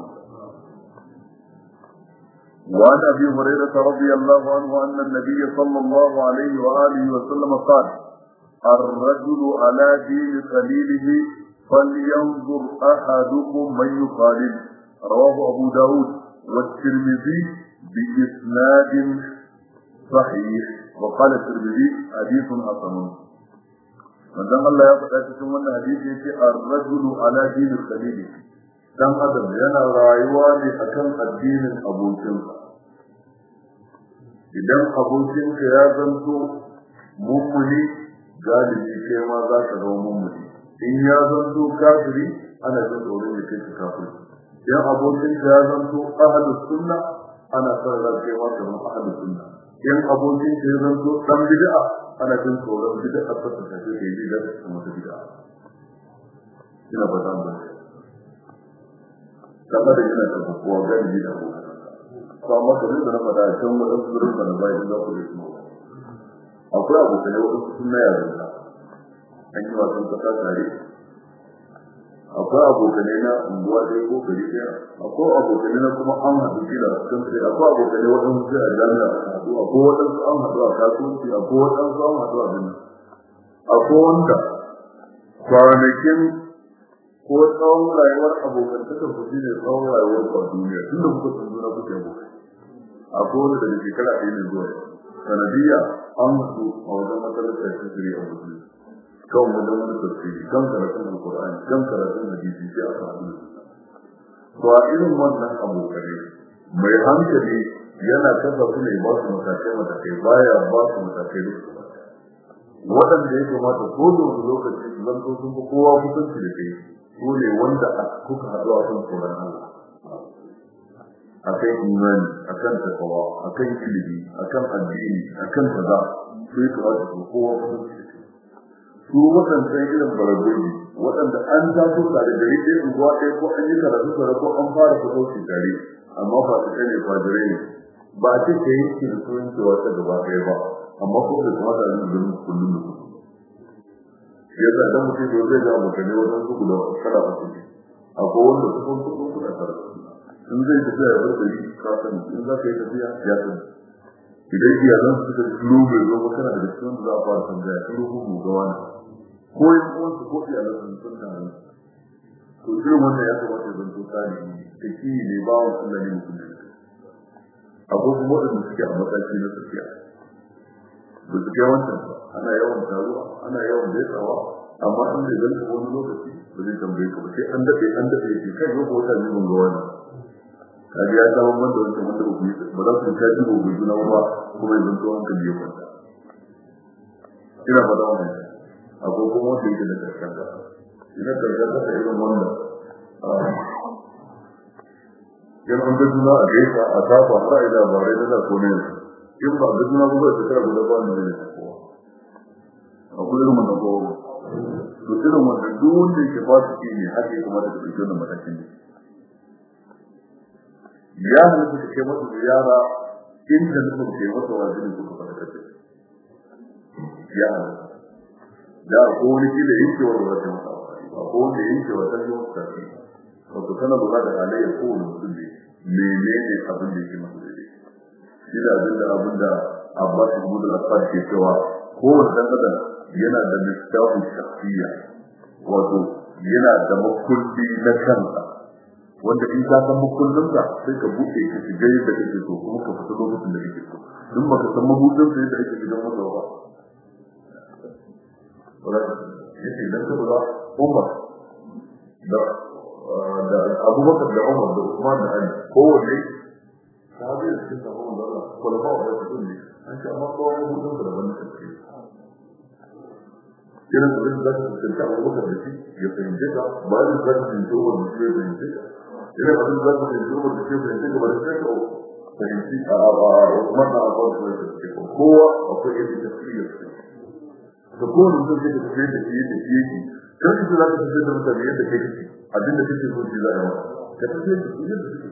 وعن ابي هريره رضي الله عنه ان النبي صلى الله عليه واله وسلم قال الرجل على دين خليله فلينظر احدكم من يخالل رواه ابو داود والترمذي باسناد صحيح وقال الترمذي حديث حسن manzon Allah ya faɗa cikin wannan hadisi yace ar-rajulu ala dini khalili dan adam yana rayuwa ne akan addinin abokinsa idan abokinka ya zanto mummuni galibi kai ma za ka zama mummuni in ya zanto kafiri ana jin tsoron ya kai ka kafiri idan abokinka ya zanto ahlus sunna ana son ran kai ma kamar ahlus sunna in abokinka ya zanto dan bid'a ana jin tsoron bid'a ta ta ta ke yi da kuma ta bid'a ina ba zan ba kamar da yana da kowa galibi da abokan to amma kamar da na faɗa a can waɗansu zurin da na bayan za ku yi su akwai abokanai waɗansu sun na yaran ka an yi wasan kasa tare akwai abokanai na unguwa ɗaya ko gari ɗaya akwai abokanai na kuma an haɗu shi da kan sai akwai abokanai waɗansu sai a jami'a a haɗu akwai waɗansu an haɗu a kasuwanci akwai waɗansu an haɗu a gani akwai wanda kwanakin ko tsawon rayuwar abokantakar ku shine tsawon rayuwar ku a duniya tun da kuka san juna kuke abokai akwai wanda daga shekara ɗaya ne zuwa sanadiyya an mutu a wajen matsalar ta shiri a mutu kan wajen wani tafsiri kan karatun alkur'ani kan karatun hadisi sai aka haɗu to a irin wannan abokai mai hankali yana kasa su ne ba su matakai matakai baya ba su matakai da su waɗanda ya kamata ko da wani lokaci su zanto sun fi kowa kusanci da kai su ne wanda kuka haɗu a kan tsoron Allah akan imani akan takawa akan ilimi akan addini akan kaza su yi kamata su kowa kusanci da kai su waɗancan irin baragogi waɗanda an taso tare da rike unguwa ɗaya ko an yi karatu tare ko an fara fito su tare amma ba su kai ne fajirai ne ba a ce ka yi ki da sunan cewa ta gaba ɗaya ba amma ko da kamata a yi da kullum da kullum yadda dan mutum da zai ga mutane wajen su guda kada a ciki akwai wanda su kun kuɗin kuɗa tare in zai tafiya ya bar gari ka sani in za ka yi tafiya ya sani idan iyalan su suka turo bai zo ba kana da cikin za a fara tambaya turo ko mu ga wani ko yin uwansu ko iyalan su sun tare to irin wannan ya kamata ya zanto tsari da ki ne ba wa Allah ne mutum da akwai kuma waɗanda suke a mataki na tafiya ba su kai wancan ba ana yawan taruwa ana yawan daitawa amma an da zanta wani lokaci ba zai tambaye ka ba sai an daɗe an daɗe ya ce kai yau ko wata ne mun ga wani kaji ya samu wanda wancan wanda ba ku yi ba za su ta ji gobe juna ba kuma ya zanto hankali ya kwanta ina ba da wannan akwai kuma wanda yake da karshen ka ina karshen ka irin wannan yan an ga juna a gaisa a tafa har a yi labarai da za ko ne in ba ga juna ba zai shekara guda ba ne ne kowa akwai irin wannan kowa to irin wannan duk wanda yake ba su ke ne haka ya kamata ka ɗauki wannan matakin ne ya halatta ka kai masa ziyara in da nufin kai masa wajibi ko ka fara kace ya halatta da ko wani kila yake wa wata masa ba ko wanda yake wa ta yi wata tafi wato kana lura da halayyar kowane mutum ne menene abin da yake masa daidai shi da abin da abin da Abbas ibn al-Affan ke cewa kowane dan adam yana da littafin shakhsiyya wato yana da makulli na kansa wanda in ka san makullinsa sai ka buɗe ka shiga yadda kake so kuma ka fita lokacin da kake so in baka san mabuɗin sa yadda ake shiga masa ba wala yace idan ka lura Umar da da Abubakar da Umar da Usman da Ali kowanne sahabi da cikin sahabban da Allah kula ba wa su ne an ce amma kowa mabuɗin sa daban da kake irin abin da za ka fuskanci Abubakar da shi ya fahimce ka ba da za ka fahimci Umar da shi ya fahimce ka idan abin da za ka fahimci Umar da shi ya fahimce ka ba da sai ka fahimci a Usman da Abu Bakar da shi kowa akwai yadda tafsir da kowane mutum zai tafi da shi da shi yake kan shi za ka tafi da mutane yadda kai kake abinda kake so shi za a yi ka tafi da shi yadda kake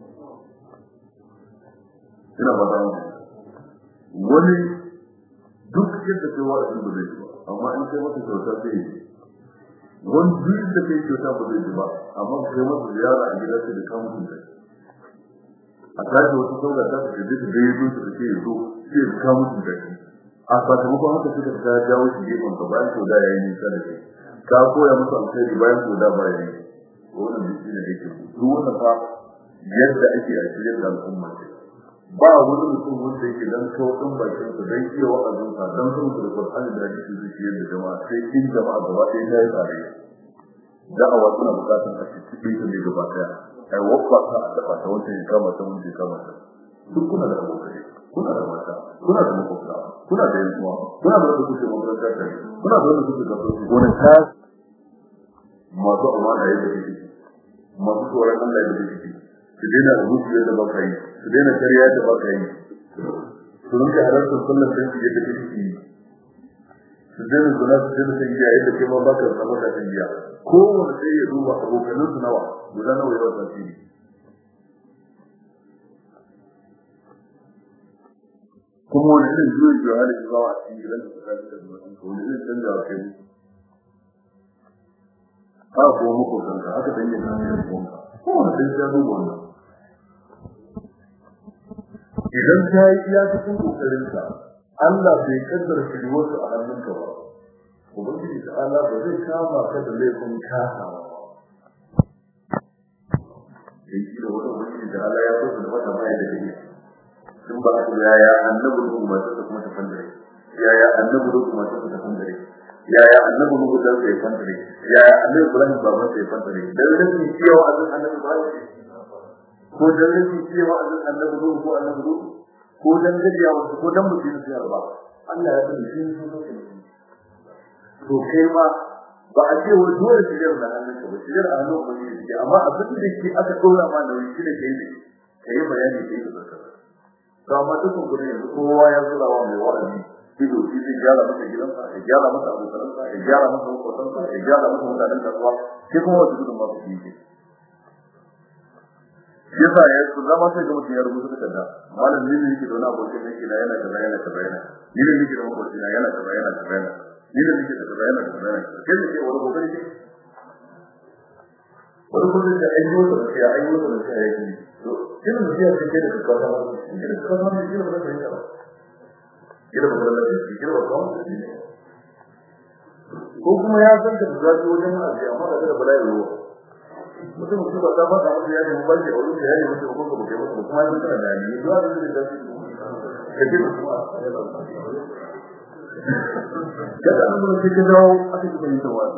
ina ba ta wani duk yadda kai wa abin ba zai ji ba amma in kai masa kyauta zai yi wani duk da kai kyauta ba zai ji ba amma kai masa ziyara a gida sai da kamun kai a tashi wata sauka ta ka je ta gayyato su da ke zo sai da kamun kai a sakamakon haka suka ta jawo shi gefen ka bayan ko da yayi nisa da kai ka koya musu alkhairi bayan ko da baya yi wannan duk ne yake duk wannan fa yadda ake a cikin al'umma ce ba wani mutum wanda yake dan sauƙin bakin sa dan iya wa'azin sa dan sun da Qur'ani da hadisi su ce da jama'a sai in jama'a gaba ɗaya ta yi tsare da'awa suna bukatar a cikin ta ne gaba ɗaya ai wakwa ta a dafa ta wanda ya kama ta wanda ya kama ta duk kuna da abokai kuna da mata kuna da makwabta kuna da yankuwa kuna da wanda kuke makarantar da kuna da wanda kuke kasuwanci wani ta masu amana yadda kuke masu tsoron Allah yadda kuke su daina rubutu yadda ba ka yi su daina karya yadda ba ka yi su rinka halartar sallar da su yadda kuke yi su daina zuna su daina san giya yadda kai ma ba ka zama da san giya kowane sai ya duba abokanin su nawa guda nawa yawan tasiri kuma wani irin zuwa zuwa halin zuwa a cikin gidan da suka da zuwa wani irin canza a kai ha ko muku kanka haka dan yin nan ko ko wani sai ya duba wannan idan ka yi iya cikin kokarin ka Allah bai kaddara shi wasu a hannunka ba ubangiji ta Allah ba zai kama ka da laifin kasawa sai shi da wani ubangiji da Allah ya so da wata mai da kake sun ba su yaya annabi ruhu ma ta kuma ta fandare yaya annabi ruhu ma ta ta fandare yaya annabi ruhu da sai fandare yaya annabi Ibrahim baban sai fandare dan rashin cewa azan annabi ba ko dan rashin cewa azan annabi ruhu ko annabi ruhu ko dan gajiya wasu ko dan mutum sai ba Allah ya sani shi to kai ma ba a ce wai dole shigar da hannunka ba shigar a hannun ubangiji amma abin da ke aka dora ma da wani shi da kai ne kai bayani kai da zakara ga mata kun gudu yanzu kowa ya zura wa mai wa'azi ido shi zai gyara masa gidansa ya gyara masa abokanansa ya gyara masa makwasansa ya gyara masa mutanen kasuwa sai kuma wasu gudun masu shi ke yasa ya su zama sai ga mutum ya rubuta takarda malam ni ne yake da wani abokin da yake na yana kaza yana kaza yana ni ne yake da makwabci na yana kaza yana kaza yana ni ne yake da kaza yana kaza yana kai ne ke wani kokari ke wani kuma da an yi wata da ya an yi wata da ya yi ina da ya ce da ka ta wani ina da ka ta wani ina da ka yi ba ina da ka yi ina da ka yi ko kuma ya san da zafi wajen ma'aji amma da da bala'i ruwa mutum su ba ta fada musu ya nemi bashi a wurin da ya nemi mutum ko ba kai musu kuma ya tana da ni zuwa da da zafi ka ce kuma kada an zo cikin dawo aka ji kan tawadi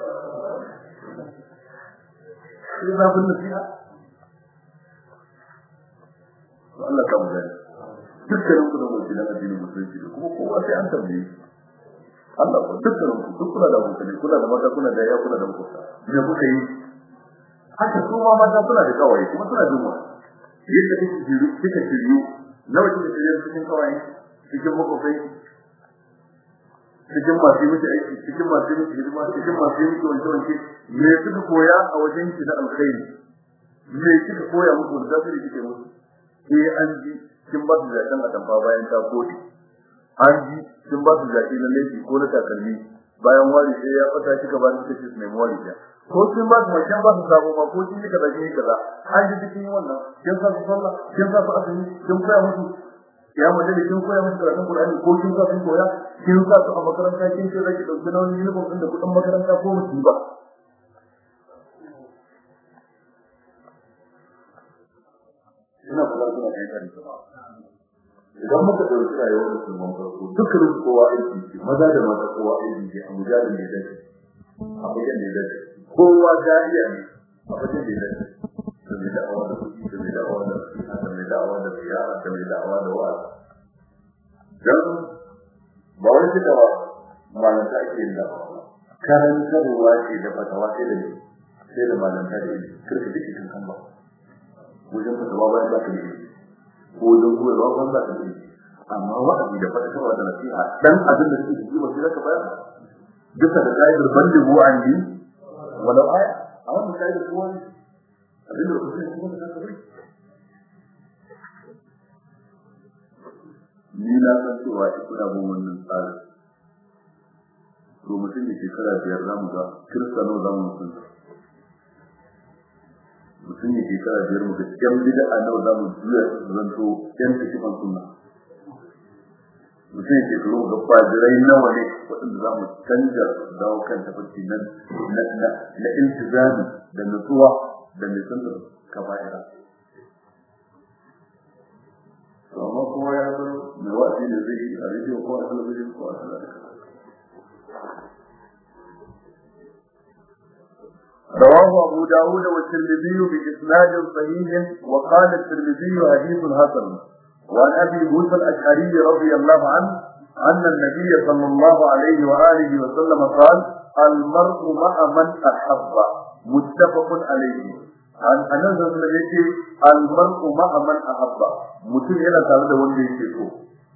sai zafin nasiha Allah ka mutane dukkanin ku da mutum na addinin musulunci da kuma kowa sai an tambaye Allah ko dukkan ku duk kuna da mutane kuna da mata kuna da ya kuna da mutunta me kuka yi haka su ma mata suna da kawai kuma suna jin wani yadda kike jiru kike jiru nawa kike jiru cikin kawai cikin makofai cikin masu yi miki aiki cikin masu yi miki hidima cikin masu yi miki wanke wanke me suka koya a wajen ki na alkhairi me kika koya muku da tasiri kike musu eh an ji kin ba su zakan a tamfa bayan ta kodi an ji kin ba su zaki na laifi ko na takalmi bayan wari sai ya fata kika ba su kace su nemi wari ya ko kin ba su mai kin ba su sabo ma ko kin kika da kin kaza an ji cikin wannan kin sa su sallah kin sa su azumi kin koya musu ya mu dade kin koya musu karatun Qur'ani ko kin sa su koya kin sa su a makaranta kin ce zaki dauki nauyin uniform din da kudin makaranta ko musu ba ina fara kuna kai kare idan muka dauki rayuwar musulman farko dukkanin kowa aiki ce maza da mata kowa aiki ce a mujalin da dace a wajen da dace kowa jariya ne a wajen da dace da mai da'awa da kuɗi da mai da'awa da nasiha da mai da'awa da ziyara da mai da'awa da wa'azi dan ba wani cika ba malanta ake yin da karantarwa ce da fatawa sai da sai da malanta da ilimi kirka duk kan kan ba wajen fatawa bayan ba ka yi ko wajen koyarwa ban ba ka yi amma wa'azi da fadakarwa da nasiha dan abin da suke ji ba sai ka bayar duka da kaidar bandi bu an yi walau aya a wannan kaidar ko wani abin da kuke kuma da ka bari ni na san cewa ki kuna bin wannan tsari to mutum da shekara biyar za mu ga kiristano za mu mutunta mutum ya shekara biyar mu ga yan bid'a nawa za mu juya su zanto yan takifan sunna mutum ya shekaru ga fajirai nawa ne waɗanda za mu canja su dawo kan tafarki na na iltizami da nutsuwa da nisan kaba'ira amma kuma ya san mai wa'azi da zai yi a rediyo ko a talabijin ko a talabijin رواه أبو داود والترمذي بإسناد صحيح وقال الترمذي حديث حسن وعن أبي موسى الأشعري رضي الله عنه أن النبي صلى الله عليه وآله وسلم قال المرء مع من أحب متفق عليه عن أنس الذي المرء مع من أحب mutum yana tare da wanda yake so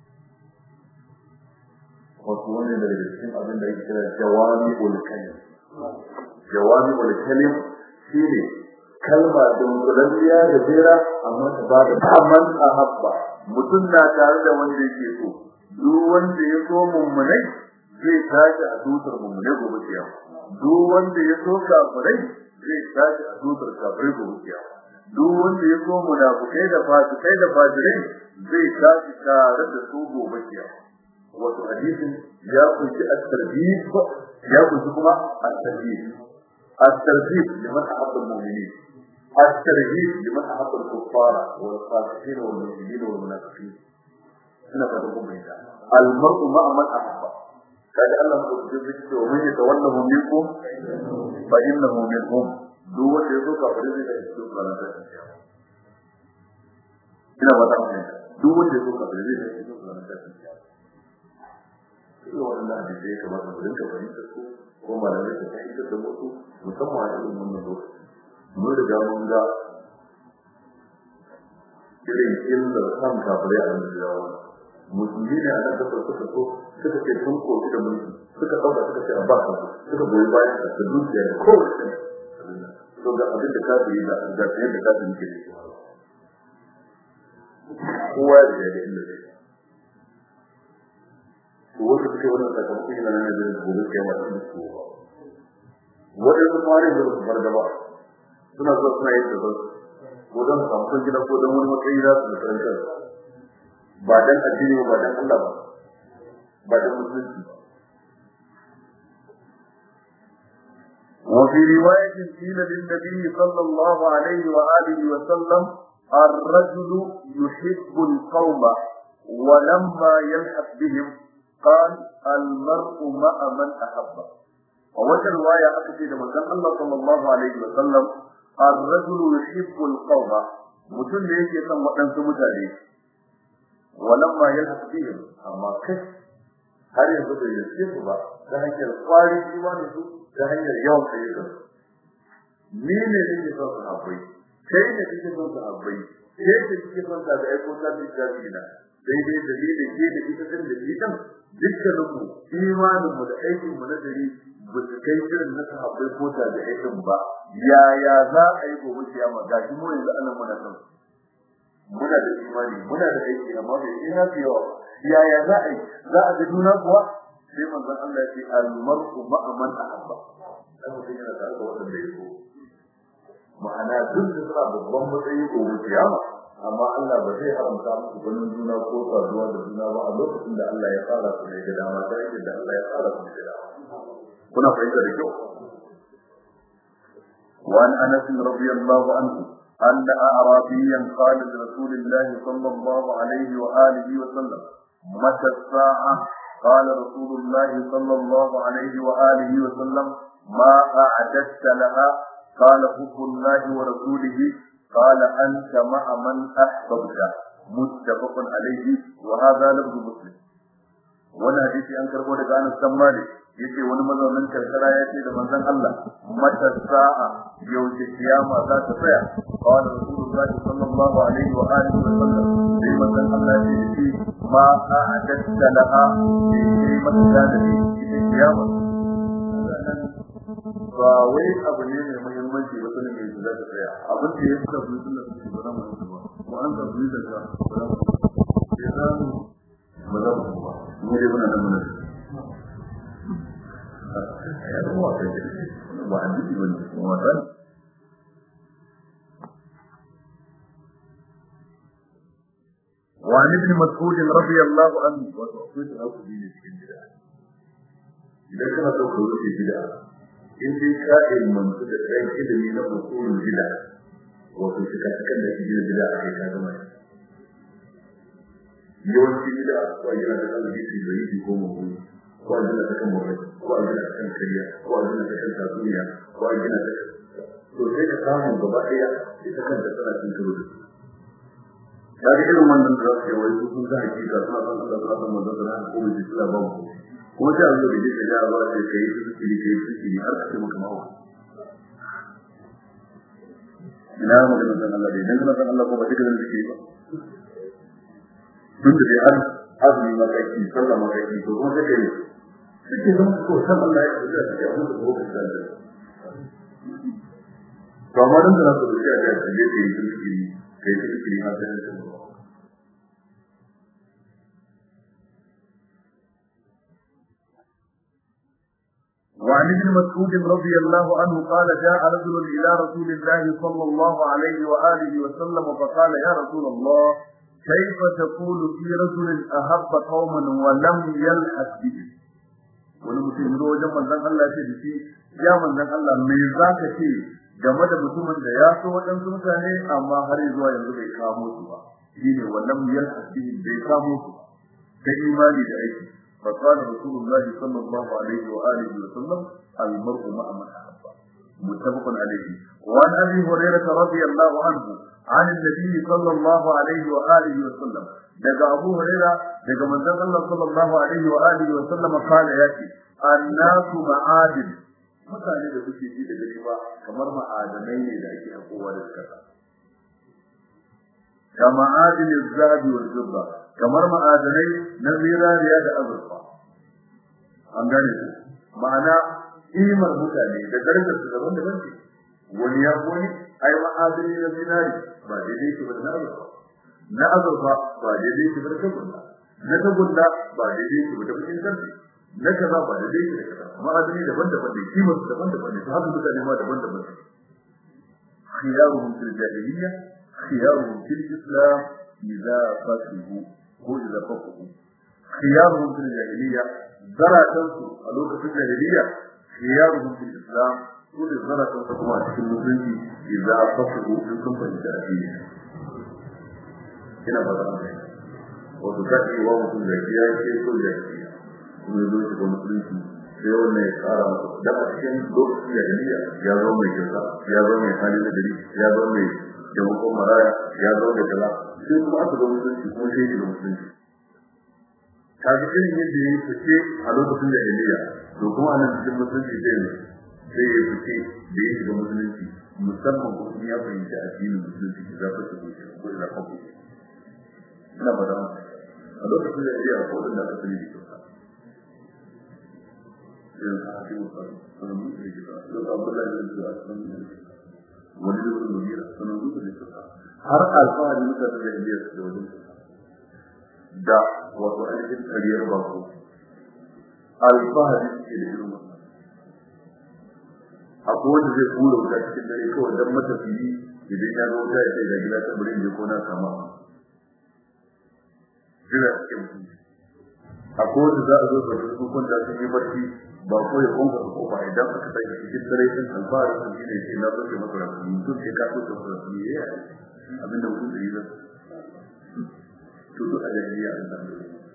wasu wani daga cikin abin da yake kira jawami ulkalim jawami ulkalim shine kalma dunkulalliya da jera amma ta ba da daman ahabba mutum na tare da wanda yake so duk wanda ya so mummunai zai tashi a tutar mummunai gobe kiyama duk wanda ya so kafirai zai tashi a tutar kafirai gobe kiyama duk wanda ya so munafukai da fasikai da fajirai zai tashi tare da su gobe kiyama wato hadisin ya kunshi at-tarhib ya kunshi kuma at-tarhib at-tarhib liman ahabba al-mu'minin at-tarhib liman ahabba al-kuffara wal fasiqin wal mu'minin wal munafiqin ina fata kuma ita al-mar'u ma'a man ahabba kaga Allah ko ji zai ce wa yatawallahu minkum fa innahu minhum duk wanda ya zo kafirai zai ga cikin balanta ina ba ta duk wanda ya zo kafirai zai ga cikin balanta irin wannan da ya kamata mu rinka fahimtar su ko malamai su fahimtar da wasu musamman a irin wannan lokaci mun riga mun ga irin illar kan kafirai a yanzu da yawa musulmi ne a nan kasar suka so suka ce sun kofi da mulki suka ɗauka suka ce a ba ka suka goyi bayan da da dukiya da kowace to ga abin da kafiri da ga yadda kafiri ke da kowa ya da illar wanda suke wannan sakamakon yana nan da gobe kai ma cikin su wadansu fare da su bar gaba suna zuwa suna yin da ko don samun gida ko don wani matsayi za su da karantar ba dan addini ba dan Allah ba ba dan musulunci وفي رواية قيل للنبي صلى الله عليه وآله وسلم الرجل يحب القوم ولما يلحق بهم قال المرء مع من أحب ووجه رواية أكثر من الله صلى الله عليه وسلم الرجل يحب القوم mutum da yake son waɗansu mutane walamma ya bihim amma kai har yanzu bai yaske su ba ta hanyar kwarin imanin su ta hanyar yawan ayyukan ni ne nake son sahabbai kai ne kake son sahabbai kai ne kike son da aiko ta bi ta bi na sai dai dalilin ke da ita din da ita dukkanin mu imanin mu da aikin mu na dare ba su kai irin na sahabbai ko ta da aikin ba yaya za a yi gobe kiyama ga shi mu yanzu anan muna son muna da imani muna da aiki amma bai yi na fi yawa yaya za a yi za a ga juna kuwa sai manzon Allah ya ce al-mar'u ma'a man ahabba dan mutum yana tare da wanda ya so ma'ana duk da suna babban matsayi ko kiyama amma Allah ba zai haramta musu ganin juna ko saduwa da juna ba a lokacin da Allah ya fara su ne da dama ta yadda da Allah ya fara su ne da dama kuna fahimta da kyau وعن انس رضي الله عنه ان اعرابيا قال لرسول الله صلى الله عليه واله وسلم متى الساعه قال رسول الله صلى الله عليه واله وسلم ما اعددت لها قال حب الله ورسوله قال أنت مع من أحببت متفق عليه وهذا لفظ مسلم wani hadisi an karbo daga Anas bin Malik yace wani mazaunin karkara ya ce da manzon Allah mata sa'a yaushe kiyama za ta tsaya qala rasulullahi sallallahu alaihi wa alihi wa sallam sai manzon Allah ya ce ma a'adatta laha sai mata da ni ita kiyama ba wai abu ne mai muhimmanci ba sanin mai da ta tsaya abin da ya fi da mutum da suke ba mu ba ko an ka bi da ka ba mu ya za mu ba za mu ba mu dai muna nan muna ya da mu ba an ji wani kuma ta وعن ابن مسعود رضي الله عنه وتوفيت أبو دين الكندرة إذا كانت تقول في بدعة in dai ka ilmantu da ɗan ilimi na usulun bida wato suka cikin da shi bida a kai ka gama yawanci bida ko a gina da kan hadisi da yi ko mawuni ko a gina ta kan mawuni ko a gina ta kan kariya ko a gina ta kan tatsuniya ko a gina ta to sai ka samu gaba ɗaya ita kan da tana cin karo da su ta ga irin wannan da za su yawai su sun ga hakika suna son Allah suna son manzon suna ko mai suna ba mu kuma sai Allah da yake da ba sai kai su su ne kai su ne har kace maka mawa ina magana san Allah dai dan kana san Allah ko ba kike da kike ba tun da dai har azumi ma kai ki sallah ma kai ki to kuma sai kai kike zama ko san Allah ya da ya mu ko ka san da to amma dan da su da ya ga da yake yi kike kai kike har da وعن ابن مسعود رضي الله عنه قال جاء رجل إلى رسول الله صلى الله عليه وآله وسلم فقال يا رسول الله كيف تقول في رجل أحب قوما ولم يلحق به wani mutum zo wajen manzon Allah ya ce da shi ya manzon Allah me za ka ce game da mutumin da ya so waɗansu mutane amma har zuwa yanzu bai kamo su ba shine wannan yalhaq bihi bai kamo su ba ta imani da aiki فقال رسول الله صلى الله عليه وآله وسلم المرء مع من أحب متفق عليه وعن أبي هريرة رضي الله عنه عن النبي صلى الله عليه وآله وسلم daga Abu Huraira daga manzon Allah sallallahu alaihi wa alihi wa sallam kala yake annasu ma'adin mutane da kuke ji da gari ba kamar ma'adanai ne da ake hakowa da kasa kama adin zahabi wal fidda kamar ma'adanai na zinariya da azurfa an gane su ma'ana imar mutane da darajar su daban daban ce wani ya wani ai ma'adani na zinari ba daidai ke ba na azurfa na azurfa ba daidai ke ba da tagulla na tagulla ba daidai ke ba da bakin sarki na kaza ba daidai ke da kaza ma'adani daban daban ne kimar su daban daban ne su haka mutane ma daban daban ne khiyaruhum fil jahiliyya khiyaruhum fil islam idza fasihu ko idza faqahu khiyaruhum fil jahiliyya zaratan su a lokacin jahiliyya khiyaruhum fil islam su da zaratan su kuma a cikin musulunci idza fasihu in sun fahimta addini ina ba da wato kace wa mutum da ya ce ko da kuma zo shi ga musulunci sai wannan ya kara masa da a cikin lokacin jahiliyya ya zo mai kyauta ya zo mai hali na gari ya zo mai taimakon maraya ya zo da kaza sai kuma aka zo musulunci kuma sai shiga musulunci kaga irin yadda ya yi fice a lokacin da Eliya to kuma anan cikin musulunci zai ne sai ya fice da ya shiga musulunci musamman ko ya fahimci addinin musulunci da za ta shigo ko da kafu ina ba da a lokacin da Eliya ko da aka sani da kyau irin sahabi musamman sanan mutu da kyau da Abdullahi bin Zuwa sanan wani da wani mugira sanan mutu da kyau har alfahari mutane da Eliya su da wani da wato ainihin kariyar bako alfahari suke da irin wannan akwai wanda zai kura wuta cikin dare kawai don matafiyi idan ya ga wuta ya sai da gida ta bari je ko na kama jira suke mutum akwai wanda za a zo da su kun da sun yi barci ba ko ya kunka ko ba idan aka sai cikin dare sun alfahari sun yi ne sai na zo ke masa rasu mutum sai ka so ka rasu ne ya abinda mutum da yi zai tutu a jahiliya an san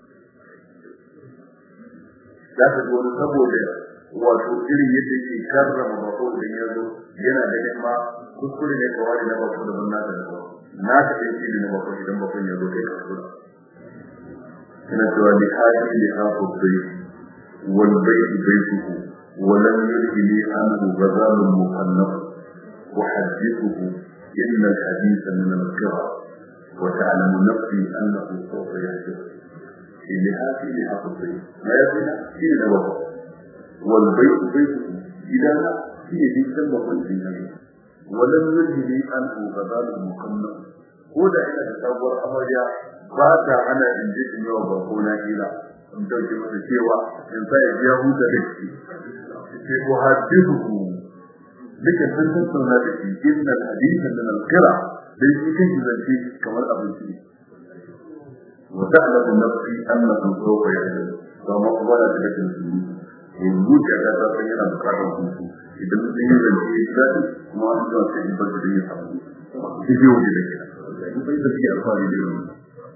za ka wani saboda wato irin yadda yake karrama bako idan ya zo yana da yamma kuskure ne kawai na bako da banna da bako na ta ɗan shi na bako idan bako ya zo kai kuskura ina cewa ni haji ne hafu bai wal baitu baituhu ولم يلهني عنه غزال مخنف أحدثه إن الحديث من القرى وتعلم نفسي أنه سوف يحدث إلها في لحق البيت لا يكون في نوبة والبيت بيت إذا لا في يدي سبب الجنة ولم يجري أنه غزال مكمل ko da ina da sabuwar amarya ba ta ana in ji in yawa ba ko na ila in dauke masa cewa in sa ya biya huta da shi sai ko hadithu duka sun tattauna da shi innal haditha min al-qira dai shi kan zance kamar abinci ne wa ta'lamu nafsi annahu sawfa yahdu ba ma kuma da cikin su yanzu da ta ta san yana bukatar hutu idan sun yi zance ya daɗi kuma an zuwa sai in bar da ya samu shi biyu da ke in bai da shi alfahari da yau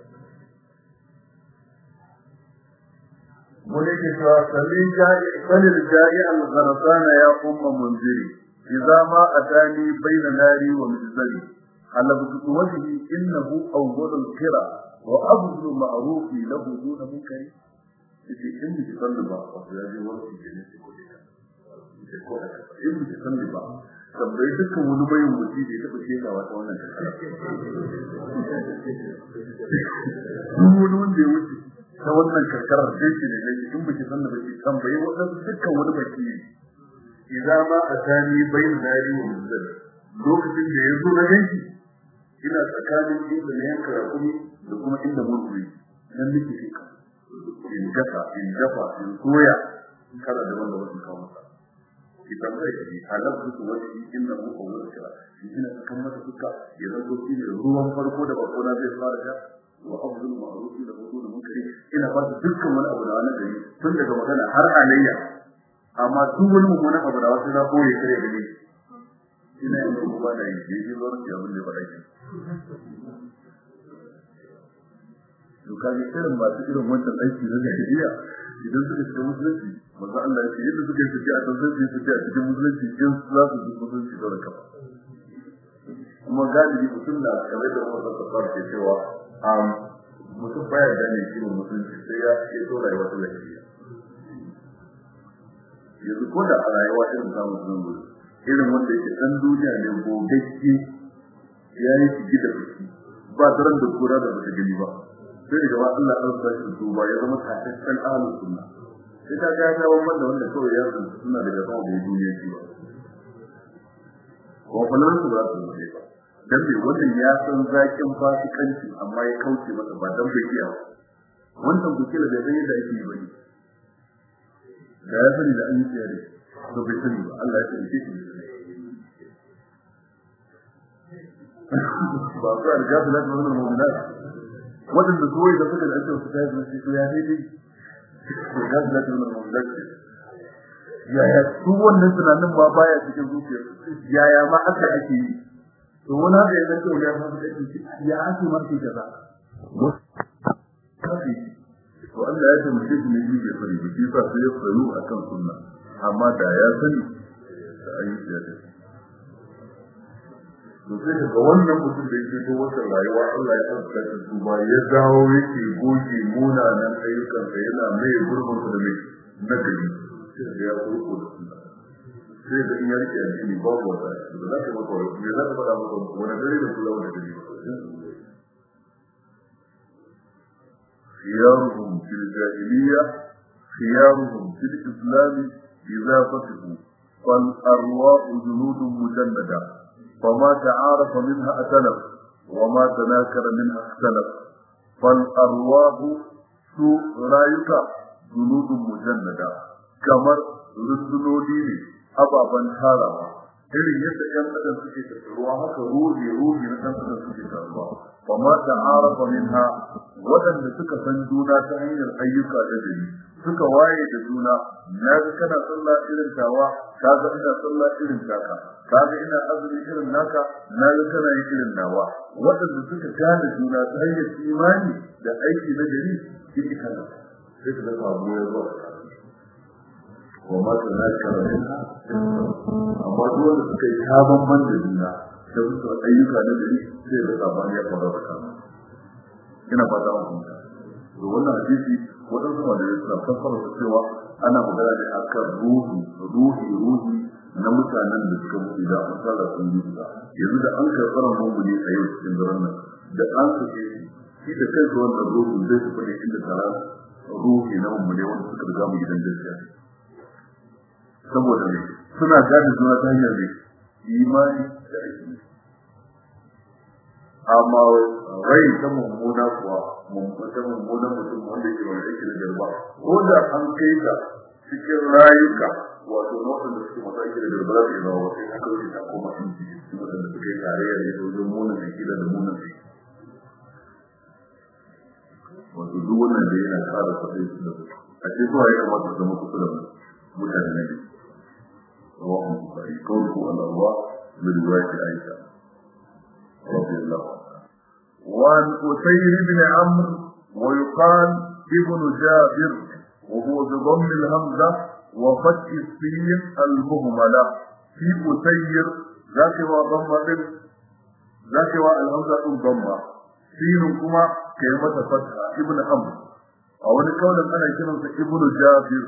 wani ke cewa sallin jari al-gharasana ya umma munziri idza ma atani bayna nari wa mizali على بطوته إنه أول القرى وأبذل معروف له دون منكر في إن تصلب وفي ورث جنة كلها in ba san ba tambayi dukkan wani bayin mutum da ya taɓa sheka wata wannan shekara duk wani wanda ya wuce ta wannan karkarar sai shi ne laifi in ba ki san da ba ki tambayi waɗansu dukkan wani baki ne idan ma a tani bayin dari wa muzzal lokacin da ya zo na ganki ina tsakanin inda na yanka rakumi da kuma inda mutu nan nake sheka in gasa in dafa in soya kada da wanda wasu kawo masa idan zai yi halabtu su wani inda mu ko wani kira ina kan mata duka ya zanto shi ne ruwan farko da bako na zai fara da wa abdul ma'ruf da hudu da munkari ina ba dukkan wani abu da wani gari tun daga magana har alayya amma duk wani mummunan abu da wasu za ko ya kare gani ina yin kuma ba da yi je je zuwa da abin da ba da yi to kaje irin masu irin wancan aiki na jahiliya idan suka shiga musulunci manzo Allah ya ce yadda suka yi tafiya a tantance su tafiya cikin musulunci in za su ji musulunci da raka kuma galibi mutum na kamar da kuma sassa ke cewa mutum baya gane shi musulunci sai ya ke so rayuwa ta lafiya yanzu ko da a rayuwa irin samun musulunci irin wanda yake dan duniya ne gogagge ya yi shigi da fuski ba daren da kura da bata gani ba sai daga ba Allah an sa shi tuba ya zama kafin ahlus sunna sai ka ga ya wanda wanda kawai ya san suna daga ba da duniya shi ba ko falan su ba su ne ba dan bai wannan ya san zakin fasikanci amma ya kauce masa ba dan bai iya wannan bukila da zai da yake yi bane da ya sani da an yi tsare to bai sani ba Allah ya tsare shi ba su arga da wannan mu'minat wadanda kawai da suka da ake wasu ta yi su ya daidai to ga da wannan mu'minat yaya su wannan tunanin ma baya cikin zuciya yaya ma haka ake yi to wani haka ya zanto ya fara da shi ya ake marke kaza to Allah ya taimake shi ne bai sani ba shi sa sai ya tsaro akan sunna amma da ya sani da ayyuka ya dace to sai daga wannan mutum da yake to wata rayuwa Allah ya tsaka shi tuba ya dawo yake goge munanan ayyukan sa yana mai gurbin da mai nagari sai ya kurko da su sai da in ya rike addini babu wata da za ka maka wani me za ka faɗa maka wani dare da kula wani dare خيارهم في الجاهلية خيارهم في الإسلام إذا فتحوا فالأرواح جنود مجندة فما تعارف منها أتلف وما تناكر منها اختلف فالأرواح سوء رايك جنود مجندة كمر رسلولي أبابا هارا irin yadda ƴan adam suke tattaruwa haka ruhi ruhi na ɗan adam suke tattaruwa wa ma ta'arafa minha waɗanda suka san juna ta hanyar ayyuka da dare suka waye da juna na ga kana sallah irin tawa ka ga ina sallah irin taka ka ga ina azumi irin naka na ga kana yin irin nawa waɗanda suka gane juna ta hanyar imani da aiki na gari shi kana sai ka ga samu ya zo wa ma ta nakara minha amma duk wanda suka yi sabon man da juna da su ayyuka na gari sai da sabani ya fara da kama ina fata mu kuma to wannan hadisi wadansu wanda ya suna fassara su cewa ana magana ne akan ruhi ruhi ruhi na mutanen da suka mutu da an fara sun yi guda yanzu da an karɓar mummuni a yau cikin daren nan da an sake shi da kansa wannan ruhi zai su faɗi inda tara ruhi na mummuni wanda suka riga mu gidan gaskiya saboda ne suna gane juna ta hanyar ne imani da aiki amma rai ta mummuna kuwa ta mummuna mutum wanda ke wani aiki da garba ko da an kai ta cikin rayuka wato na waɗanda suke masu aiki da garba za su yi zama wasu haka wuce ta koma in ji waɗanda suka yi tarayya da ita wajen munan aiki da munan aiki wato duk wannan da yana kara fasai su da a ce zuwa ya kamata zama kusa da mutane na biyu رواه البخاري قوله على الله من رواية عائشة رضي الله عنها وعن أسير بن عمرو ويقال ابن جابر وهو بضم الهمزة وفتح السين المهملة في أسير ذاك وضمة ذاك الهمزة ضمة سين كما كلمة فتحة ابن عمرو أو نقول أنا كلمة ابن جابر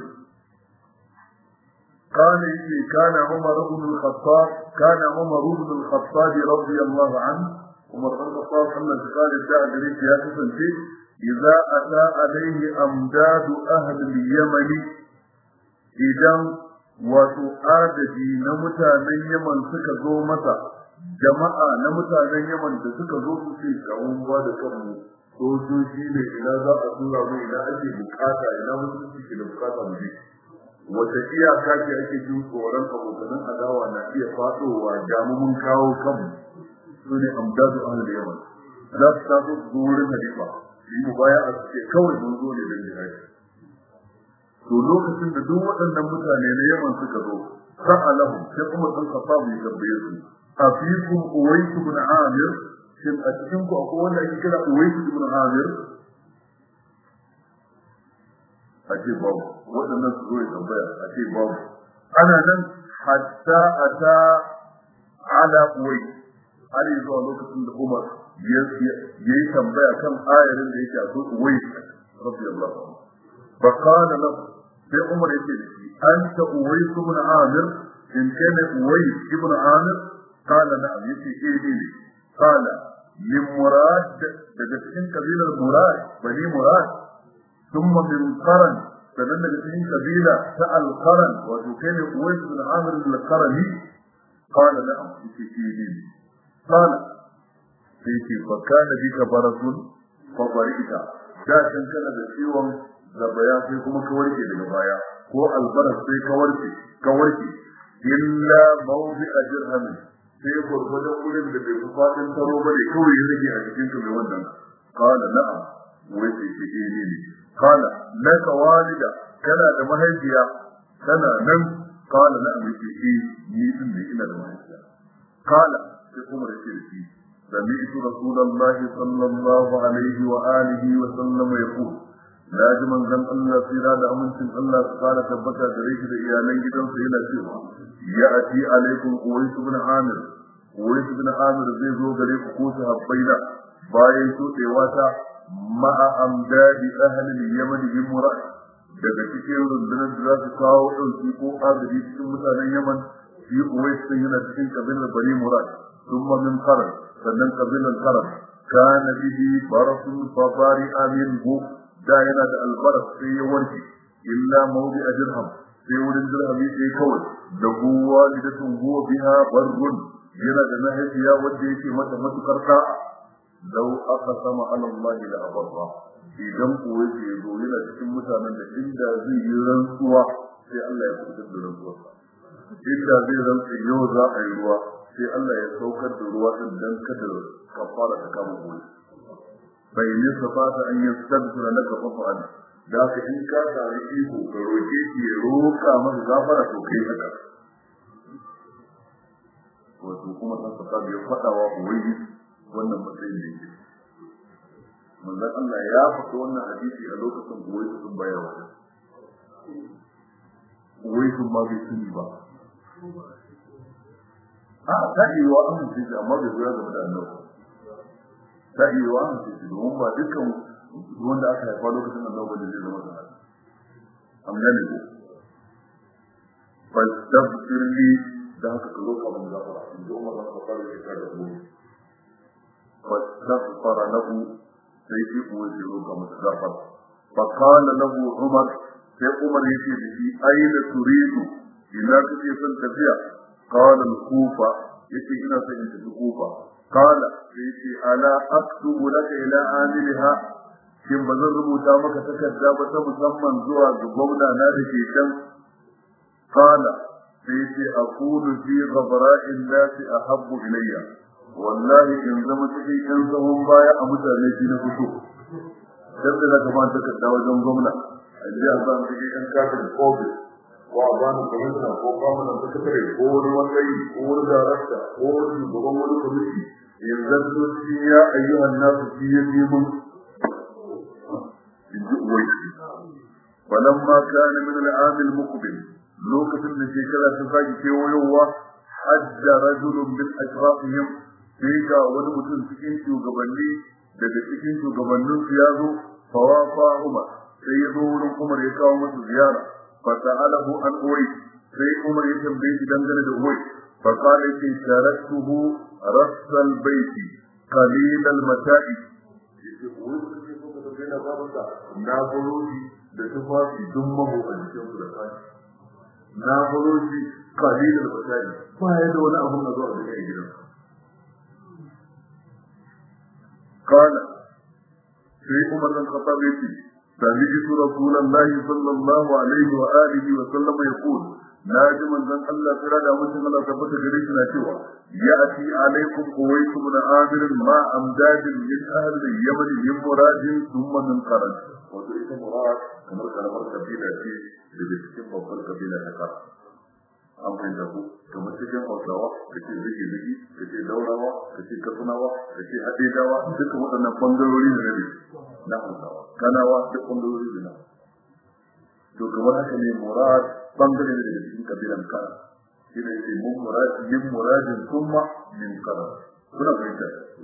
قال إيه كان عمر بن الخطاب كان عمر بن الخطاب رضي الله عنه عمر بن الخطاب محمد قال الداع جريت يا كفنتي إذا أتى عليه أمداد أهل اليمن إذا وتؤادي نمتا من يمن سكزو متى jama'a na mutanen Yaman da suka zo su ce kawun ba da kanmu sojoji ne ina za a tura mu ina ake bukata ina mutunci ke da bukata mu je wata iyaka ce ake jin tsoron abokanan adawa na iya fadowa damu mun kawo kanmu su ne amdadu ahal da yaman za su taso su zo wurin halifa yi mu baya a suke kawai mun zo ne don jihadi to lokacin da duk waɗannan mutane na yaman suka zo sa'alahu sai kuma san kafafu ya tambaye su afikum uwaisu ibn amir shin a cikin ku akwai wanda ake kira uwaisu ibn amir a ce babu waɗannan su zo ya tambaya a ce babu ana nan hatta ata ala uwai har yi zuwa lokacin da umar ya yi tambaya kan ayarin da yake a so uwai rabbi Allah fa qala lahu sai umar yake da shi anta uwai ibn amir in kana uwai ibn amir qala na'am yace eh ne qala min murad daga cikin kabilar murad bani murad ثم من قرن فمن الاثنين قبيلة سأل قرن وكان قويس بن عامر القرني قال نعم في سيدين قال فيتي فكان بك برس فضرئت كاشن كان بسيوم زبايا فيكم كوركي لغبايا هو البرس في كوركي كوركي إلا موضع درهم sai gwargwadon wurin da bai fi fadin taro ba ne kawai ya rage a cikin mai wannan kala na'am wai sai ke ne ne kala laka walida kana da mahaifiya kana nan kala na'am yake eh ni din ne ina da mahaifiya kala sai kuma da ce shi سمعت رسول الله صلى الله عليه وآله وسلم يقول لازم أن زن الله في هذا أمن سن الله قال تبكى دريك إيالين جدا سيلا سيوا يأتي عليكم قويس بن عامر wai ibn amir zai zo gare ku ko sahabbaina bayan shuɗewa ta ma'a amdadi ahli yaman bin murad daga cikin rundunar da za su kawo ɗauki ko agaji cikin mutanen yaman shi uwai sun yana cikin kabilar bani murad ثم من قرن sannan kabilan karam kana bihi barasun fabari aminhu da yana da albaras sai ya warke illa mawdi a dirham sai wurin dirhami sai kawai da huwa lidatun huwa biha barrun yana da mahaifiya wanda yake mata matukar ka lau aka sama ala Allah da abarra idan kuwa ke zo yana cikin mutanen da inda zai yi rantsuwa sai Allah ya fitar da rantsuwarsa inda zai rantsa yau za a yi ruwa sai Allah ya saukar da ruwa din dan kada kafara ta kama goyi bai ne sabata an yi sabtura laka fa'al da ka in ka sami iko ka roke shi ya roka maka gafara to kai haka wato kuma san saka ya fada wa uwayi wannan matsayin da yake manzon Allah ya faɗi wannan hadisi a lokacin uwayi sun bayawa uwayi sun ma bai sani ba a ta iya wa amince shi amma bai zuwa gaba da annabi ta iya wa amince shi domin ba dukkan wanda aka haifa lokacin annabi da zai zama sahabi amma ne ko fastabir li da haka ka roƙa mun gafara in ji umar bin khattab ya ta da mu fastaghfara lahu sai shi kuma ya roƙa masa gafara fa qala lahu umar sai umar yake da shi aina turidu ina kake son tafiya قال الكوفة يتي هنا سيدة الكوفة قال يتي ألا أكتب لك إلى عاملها shin ba zan rubuta maka takarda ba ta musamman zuwa ga gwamna na da ke can kala sai ce a kudu fi ghabara'in nasi a habbu ilayya wallahi in zama cikin yan tsawon baya a mutane shi na fito dan da zaka ba takarda wajen gwamna a ji a zan cikin yan kafin office ko a bani kwamishina ko kwamishina sakatare ko wani wani ko wani darakta ko wani shugaban wani kwamiti yanzu shi ya ayyuhan nasu shi ya fi mun فلما كان من العام المقبل لوكة الشيكلة تفاجئ في ويوة حج رجل من أشرافهم فيك ونمتن سكين شوغبني daga cikin shugabannin su ya zo fawafa Umar sai ya zo wurin Umar ya kawo masa ziyara fa sa'alahu an Uwai sai Umar ya tambaye shi dangane da Uwai fa qala ki taraktuhu rassal baiti qalil al mata'i yace Uwai kake so ka tafi na babanka na buruji da tufafi dun mahu a jikin su da kai na buruji qalil al mata'i ba ya da wani abun da zuwa da gidan قال في عمر بن الخطاب يقول سمعت رسول الله صلى الله عليه وآله وسلم يقول ناجم من الله فرد أمسن الله ثبت جريسنا سوى يأتي عليكم قويس من آمر مع أمداد من أهل اليمن من مراد ثم من قرن وذلك مراد كما كان مرد قبيلة في لبسكين بطل قبيلة تقر an fahimta ku kamar cikin hausawa da ke zage zage da ke daurawa da ke katsunawa da ke haɗedawa duka waɗannan ɓangarori da rabe na hausawa kanawa duk ɓangarori da na to kamar haka ne murad ɓangare ne daga cikin kabilan kana shi ne yake mun murad min muradin kuma min kana kuna fahimta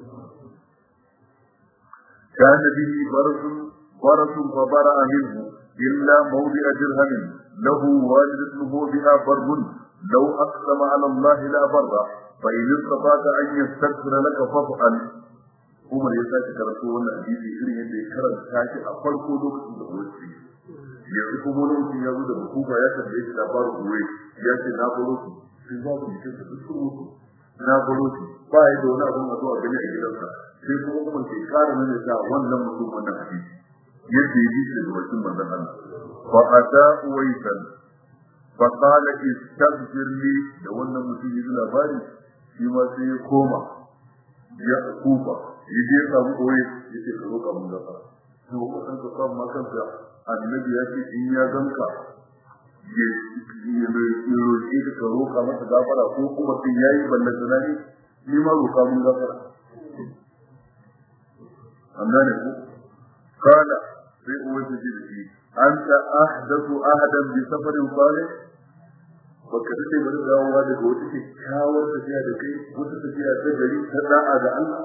كان به برس برس فبرأ منه إلا موضع درهم له والدته بها بر لو أقسم على الله لا بر فإن استطعت أن يستغفر لك فافعل Umar ya sake karatu wannan hadisi irin yadda ya karanta shi a farko lokacin da Uwais ce. Yanzu kuma lokacin ya zo da hukuma ya tambaye shi labarin Uwais ya ce na baro su sun ba su jikin su sun mutu. Na baro su ba ya da wani abin a zuwa gani a gidansa. Sai kuma Umar ke kara nuna sa wannan mutum wannan hadisi. Yadda ya ji shi da bakin manzon Allah. فأتى أويسا فقال استغفر لي da wannan mutum yi labari shi ma sai ya koma ya kufa ya je samu koyi ya ce ka roƙa mun gafara to ko san ka samu makanka annabi ya ce in ya ganka ya ya roƙe ka ka roƙa masa gafara ko kuma sai yayi ballan tunani ni ma roƙa mun gafara amma ne ko kana sai uwai ta ce da shi أنت أحدث أهدا بسفر صالح baka dace bari dawowa daga wata kyakkyawar tafiya da kai wata tafiya ta gari ta da'a da Allah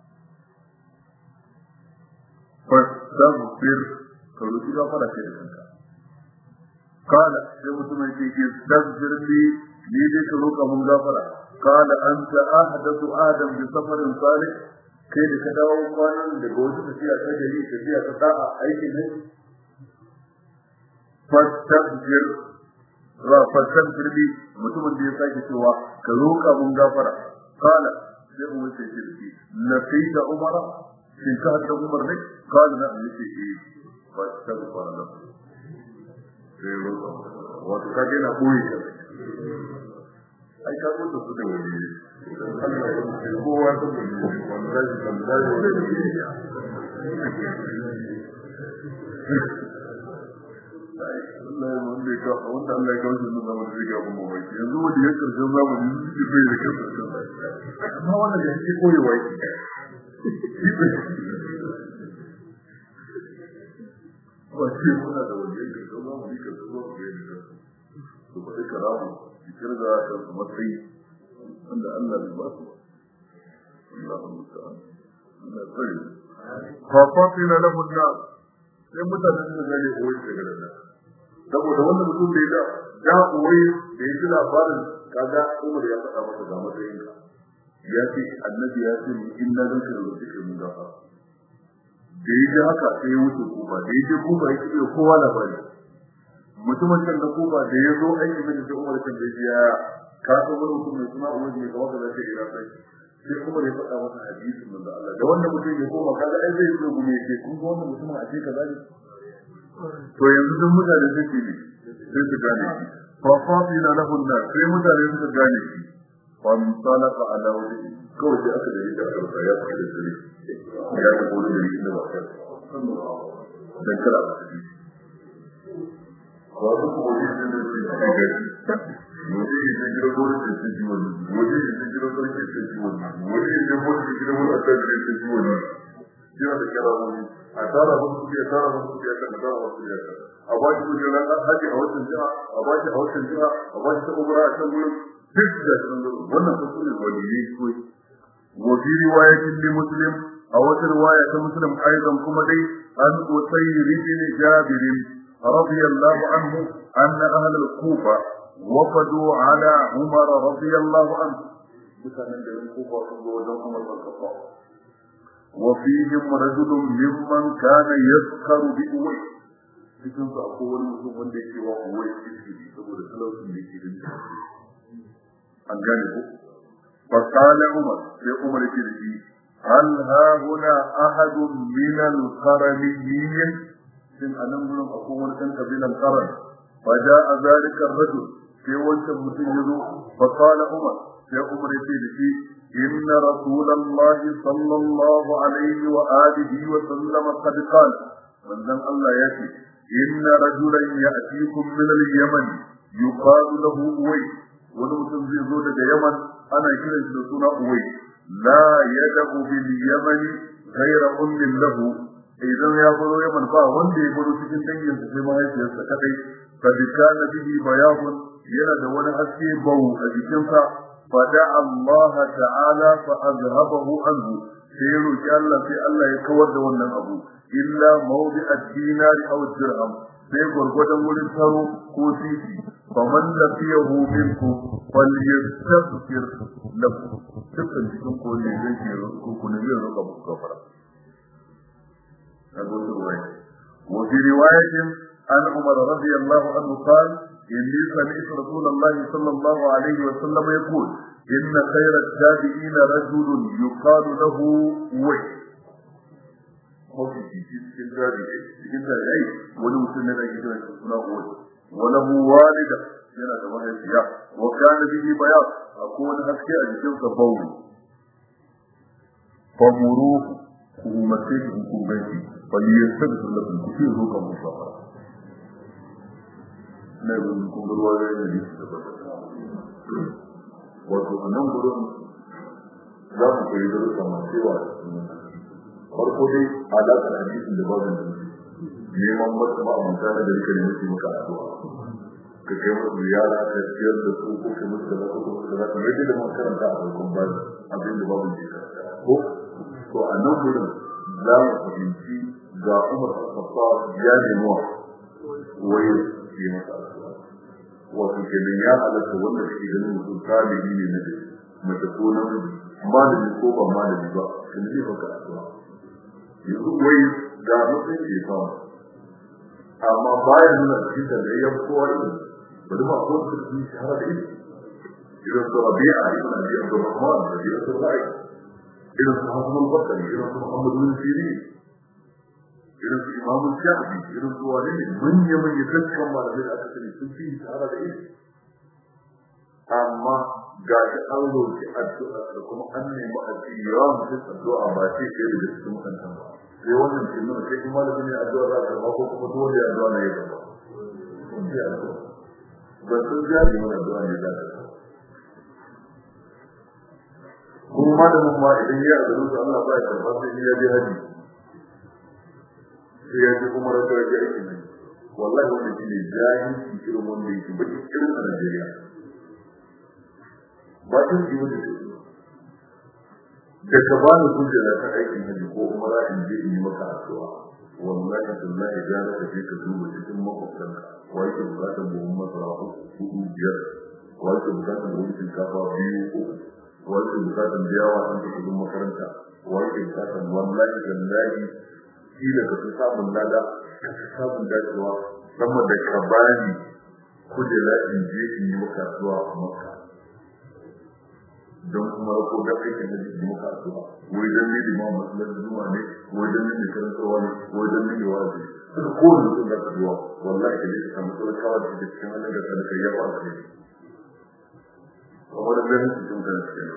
fastaghfir ka roki gafara kai da kanka kala sai mutumin ce ke staghfir li ni dai ka roka mun gafara kala anta ahdathu adam bi safarin salih kai da ka dawo kwanan daga wata tafiya ta gari tafiya ta da'a aikin ne fastaghfir ra fastaghfir li mutumin da ya sake cewa ka roka mun gafara kala sai umar ce ce shi laqita umara shin ka hada umar ne kala na yace eh fastaghfir lahu sai roka wato ka ga na koyi ka ai ka mutu su da wani Allah ya ce kowa ta wani wanda zai kan zai wani Allah ya wanda ya kawo wanda Allah ya kawo shi nuna wani zai gaban mamaki yanzu wanda ya karshen zamani shi bai da karshen amma wannan da yake koyewa yake ba ce muna da wani yake karshen zamani karshen zamani da su ba duka ramu su kirga da su matsayi wanda Allah bai ba su Allah musta'an Allah tsare fa fatina lahu an-nas sai mutanen da gane koyi daga nan saboda wanda mutum bai da da koyi da yake labarin kaga Umar ya faɗa masa ga matsayin ka ya ce annabi ya ce inna zan ka rubuta kai mun gafa da yake haka sai ya wuce kuma da yake kuma yake iya kowa labari mutumin can da kuma da ya zo aiki mai da Umar kan da ya ka so wani mutum mai suna Umar ne ga wanda zai ira sai sai Umar ya faɗa masa hadisin manzo Allah da wanda mutum ya koma kaga ai zai zo gume ce kun ga wannan mutumin a ce kaza ne to yanzu duk mutane suke ne sai su gane shi fa fatina lahu an sai mutane suka gane shi fa misalaqa ala wajhi kawai sai aka da yi da karfa ya fara da shi ya ga gurin da yake da wata dan kala ba shi wasu kuma yi da shi da gari waje yi da gidan gurin da shi wani waje yi da gidan gurin da shi wani waje yi da gurin da gidan gurin da shi wani yana da kira wani a tara musu kuɗi a tara musu kuɗi a kan a tara musu kuɗi a kan a ba shi kuɗi ran haji a wancan jiha a ba shi a wancan jiha a ba shi ta umra a can gurin duk da shi nan gurin wannan sun sune waliyai kawai wa fi riwayatin li muslim a wata riwaya ta muslim aidan kuma dai an usayr ibn jabir radiyallahu anhu anna ahl al-kufa وفدوا على عمر رضي الله عنه mutanen da yin kufa sun zo wajen Umar bin Khattab وفيهم رجل ممن كان يسخر بأوي cikin su akwai wani mutum wanda yake wa uwai iskiri saboda talaucin da yake da an gane ko fa qala umar sai umar yake da shi hal ha huna ahad min al qaramiyyin sin anan gurin akwai wani kan kabilan qaran fa jaa zalika ar-rajul sai wancan mutum yazo fa qala umar sai umar yake da shi إن رسول الله صلى الله عليه وآله وسلم قد قال من ذن الله يأتي إن رجلا يأتيكم من اليمن يقال له أوي ونمتن زي زودة يمن أنا كلا سنة أوي لا يدع باليمن غير أم له idan ya baro yaman ba wanda ya baro cikin dangin sai mahaifiyarsa kadai kad kana bihi bayabun yana da wani haske bau a jikinsa فدعا الله تعالى فأذهبه عنه سيرو الله في الله يكور ده wannan abu illa mawdi ad-dinar aw dirham sai gurgudan wurin taro ko titi faman lafiyahu minkum falyastaghfir lahu dukkan cikin ko ne zai ke ko ko ne zai roƙa muku gafara abu ruwaya wa fi riwayatin an umar radiyallahu anhu qala إني سمعت رسول الله صلى الله عليه وسلم يقول إن خير التابعين رجل يقال له وي cikin tabi'ai cikin tabi'ai wani mutum ne da yake kira suna uwai walahu walida yana da mahaifiya wa kana bihi bayan akwai wani haske a jikin sa bauri famuru ku umarce shi ku gaji bal yastaghfir lakum ku fi ruka musafara na yin kuma da ne da ba wato a nan gurin za mu koyi da rusa masu yawa farko dai alaƙar hadisin da babin da neman wata ma'amanta da rika ne muke maka addu'a ka kai musu yara ka ciyar da su ko kai musu da ko musu da kamar yadda mun karanta a farkon bayan abin da babu ke ko to a nan gurin za mu fahimci ga Umar al-Khattab ya nemo wai yi masa addu'a wato kenan ya halatta wanda kake ganin mutum salihi ne na mace ko namiji malami ko ba malami ba kan zai baka addu'a yanzu wai ga mutum ke fama amma bayan nuna cikin da ya kowa irin bari ma ko su yi shahara da ilimi irin su rabi'a ibn abi abdurrahman da irin su ra'i irin su hasan al-bakari irin su muhammad bin sirin irin su imam shafi irin su wani ne manya manya dukkan malamai da aka sani sun fi shahara da ilimi amma ga shi an roƙi addu'a da kuma an nemi addu'a mutum addu'a ba ce ke da cikin mutantan ba sai wannan ke nuna sai kuma da ne addu'a za ta ba ko kuma dole addu'a ne ya ba ba sun ja ne mana addu'a ne za ta kuma malamin ma idan ya addu'a da Allah ba ya karba sai ya je haji sai ya ji kuma raka ya aiki ne wallahi wannan shi ne jahilci irin wanda yake baki irin a Najeriya ba tun ji wanda ke da ka ba ni kujera ta aikin hajji ko umara in je in yi maka addu'a wallahi billahi ya raka je ka duba cikin makwabtan wa yake bukatar buhun masara hudu biyar wa yake bukatar buhun shinkafa biyu uku wa yake bukatar biyawa an ta kudin makaranta wa yake bukatar wallahi billahi kila ka fi samun lada ka fi samun dacewa sama da ka bani kujera in je in yi maka addu'a a makka don kuma rako da aikin da jiki muka addu'a wai dan ne liman masalar zuwa ne wai dan ne karantarwa ne wai dan ne wazi suka kowane mutum da addu'a wallahi da yake samu tsawon kawar da cikin halin da sadaka ya ba ka ne kamar da ganin cikin kan cikin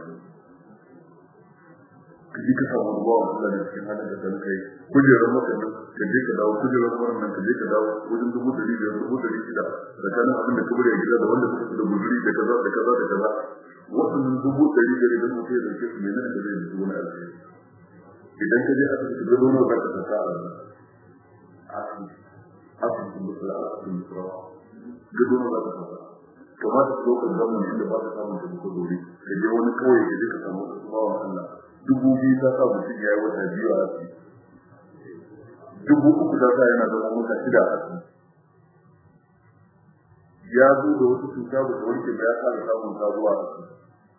ka ji ka samu ruwa a Allah da cikin halin da sadaka yi kujerar maka nan ka je ka dawo kujerar wannan nan ka je ka dawo wajen dubu dari biyar dubu dari shida tsakanin abin da ka bari a gida da wanda suka da guzuri da kaza da kaza da kaza waɗannan dubu ɗari da idan mutum ya ɗauke su ne nan da zai yi wani alheri idan ka je asibiti da zonar za ka saka a asibitin musula a asibitin musula da zonar za ka saka kamata su ɗaukar zaman inda ba ka samun taimako dore ka je wani kawai ka je ka samu wasu bawan Allah dubu biyu ta sa mutum ya yi wata biyu a asibiti dubu uku ta sa yana zama wata shida a asibiti ya zo da wasu cuta ba da wanke ba ya fara samun sabuwa a asibiti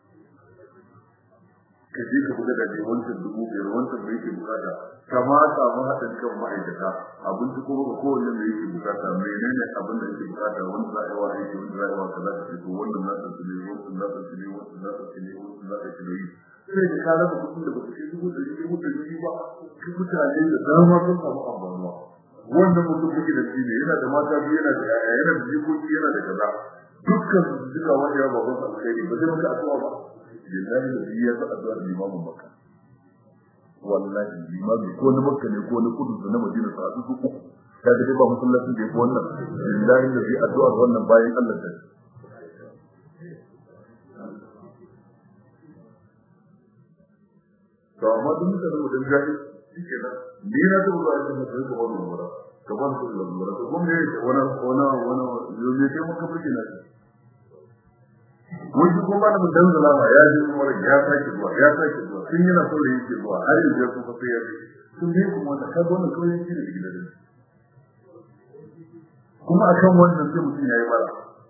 ka je ka buga da ne wancan dubu biyar wancan da yake bukata kama samu haɗin kan ma'aikata abinci kuma ga kowanne da yake bukata menene abin da yake bukata wanda za a yi wa aiki wanda za a yi wa kaza ka fito wannan na ɗauki ne wannan na ɗauki ne wannan na ɗauki ne wannan na ɗauki ne sai da ka raba kuɗin da ba su kai dubu ɗari dubu ɗari ba su mutane da dama sun samu amfanuwa wannan mutum kuke da shi ne yana da mata biyu yana da yaya yana da jikoki yana da kaza dukkan su duka wanda ya babban alkhairi ba zai maka addu'a ba lillahi da ya fa addu'a limamin makka wallahi limami ko na makka ne ko na kudu na madina sa su uku ta ga ba musallacin da yake wannan lillahi da ya addu'a wannan bayan Allah ta to amma duk da mutum jahil shike nan ni na da ba da mutum ko wannan wara kaman su da wara to mun ne wana wana wana yo ne ke maka fike na wani ko ba da mun dan zalama ya ji kuma ya sake zuwa ya sake zuwa sun yana so da yake zuwa har yanzu ya kuma sai ya ji sun ne kuma da ka gona kawai shi da gidan kuma akan wannan sai mutum yayi bara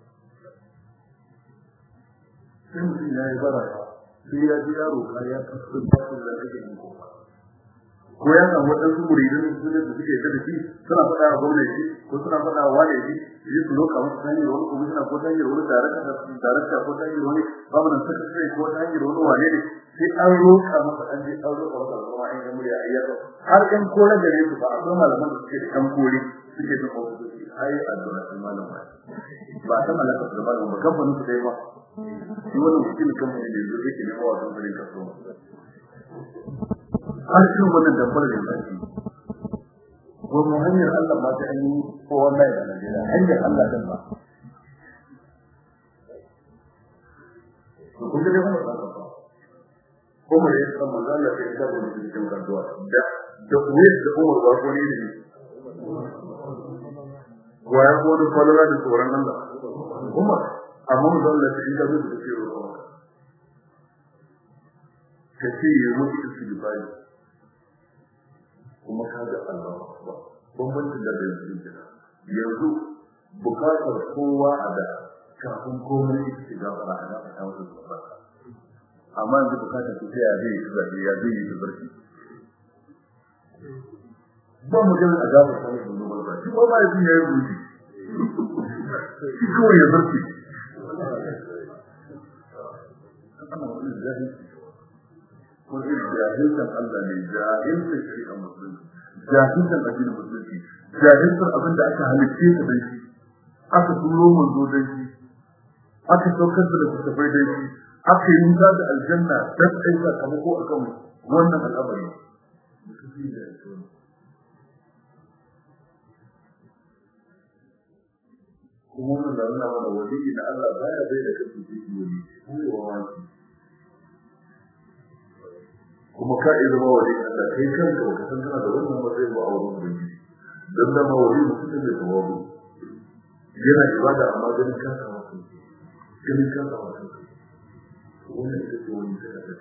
sai mutum yayi bara sai ya ji yaro ka ya kasu da da kake yin ko ko ya samu wadansu muridin su ne da suke da shi suna faɗa wa gwamnati ko suna faɗa wa wani shi yi su loka musu hanyar wani komishina ko hanyar wani darakta ko hanyar wani gwamnan sakatare ko hanyar wani wane ne sai an roka masa an je an roka masa kuma an yi murya a yaro har ɗan kore da ne su ba akwai malaman da suke da ɗan kore suke da ofisoshi ai addu'a sun malam ba ba ta malaka da malam ba kamfanin su dai ba shi wannan wakilin kamfanin da yanzu yake nema wa kamfanin kasuwa har shi wannan dabbar da yake ko mu hanyar Allah ba ta yi ko wallahi da Najeriya hanyar Allah din ba to kun ga wannan ba ko mu yi kan manzo Allah sai da wani cikin kaduwa da da kuwa da Umar ba ko ne ne wa ya wani falala da tsoron Allah Umar amma mu zalla ta inda zai da ce ruwa ka ce ya mutu istighfari kuma ka ga Allah ba bambancin da yanzu kenan yanzu bukatar kowa a da kafin komai ita ce gafara a gafara ta wasu gaba amma yanzu bukatar su sai ya zai yi zaɓe ya zai yi barci ba mu ganin a gafara ta wasu gaba ba shi ba ma ya ya yi ruji shi kawai ya barci wani jahilkan Allah ne jahilkan shari'a musulunci jahilkan addinin musulunci jahilkan abin da aka halitte ka dan shi aka turo manzo dan shi aka saukar da littattafai dan shi aka yi wuta da aljanna dan kai sakamako akan wannan al'amari kuma wannan da nuna mana wani na Allah baya bai da kansu jiki wani ko wa wani kuma ka iya zama wani Allah kai kanka baka san kana da wannan matsayin ba a wurin ubangiji dan da ma wani mutum ne da wabu yana ibada amma ganin kanka wato ganin kanka wato wannan ita ce wani sai ka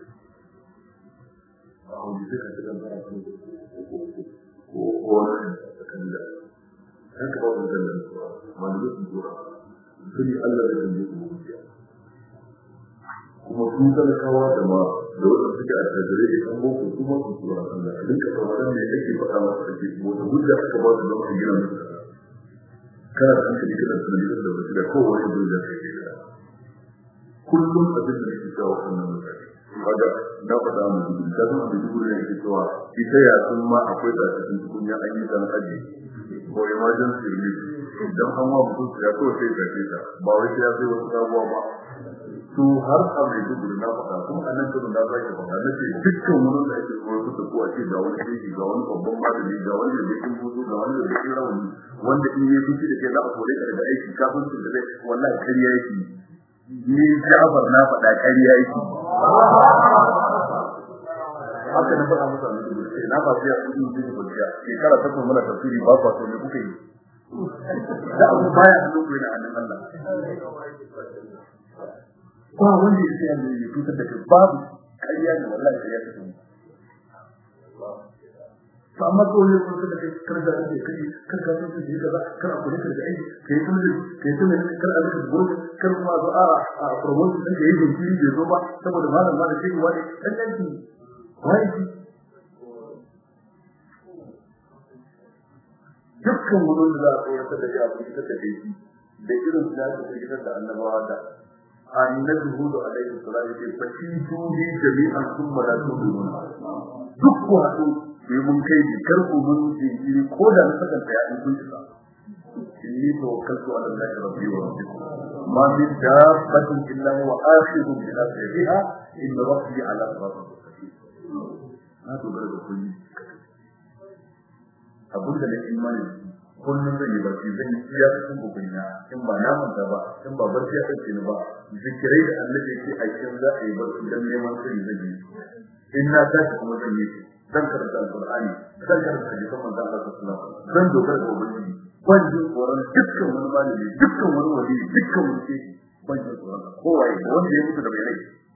a wani sai ka ta dan fara kan ko ko ko wani kan da haka ba mun da wani mutum tura sai Allah da kan yi kuma sun talakawa da ma da wanda suke a tajire da kan boko kuma su tura Allah a duka kamaran ne ake faɗa masa ake wata hujja aka ba su zama gina musu kana da hankali kana da tunani da wasu da kowane hujja kai ke da kullum abin da yake jawo wannan mutane kaga na faɗa mu dubu da kuma da dubu ne yake cewa ita ya sun ma akwai da cikin tukunya an yi dan aji ko emergency relief idan an wa mutum ya so sai ka ce ba wai sai ya sai wasu abubuwa ba to har a mai dubu na faɗa kuma a nan kudu na zaki faɗa na ce dukkan wurin da ake koyar da ko a ce ga wani shehi ga wani babban malami ga wani da yake hutu ga wani da yake rawani wanda in yi fushi da ke za a kore ka daga aiki kafin su da zai wallahi kariya yake ni Ja'far na faɗa kariya yake haka na faɗa musu a dubu sai na ba biya kudi mutum da biya shekara ta kuma muna tafsiri ba kwa so ne kuka yi da abu baya hannun ku yana hannun Allah ba wanda ya tsaya ne ya fitar da kai babu ƙarya ne wallahi ƙarya ta kuma to amma ko ne kun da kai kar da kai kai kar ka san da kaza kar a kula da aiki kai kun da kai kun da kar a rika gurin kar kuma zo a a promotion din da yake jiri bai zo ba saboda malam malam shi wani dan dan ki wai ki dukkan wurin da za a koyar da ya fi ta da shi da irin da aka fitar da annabawa da annabi hudu alaihi salam yake fasitu bi jami'an thumma la tudun duk ku hadu sai mun kai ji kar ku mun jinkiri ko da na saka ta ya kun tsaka inni tawakkaltu ala allahi rabbi wa rabbikum ma min dabbatin illa huwa akhidun bi nasriha inna rabbi ala siratin mustaqim na dogara da kulli abin da na imani kullum zan yi barci zan yi iya cikin kokarina in ba na manta ba in ba barci ya ɗauke ni ba zikirai da annabi yake a cikin za a yi barci dan neman sirri zan yi in na tashi kuma zan yi zan karanta alqur'ani zan karanta hadisan manzon Allah sallallahu alaihi wasallam zan dogara da ubangiji ban jin tsoron dukkan wani malami dukkan wani wali dukkan wani shehi ban jin tsoron kowa ya wanda ya mutu da bai rai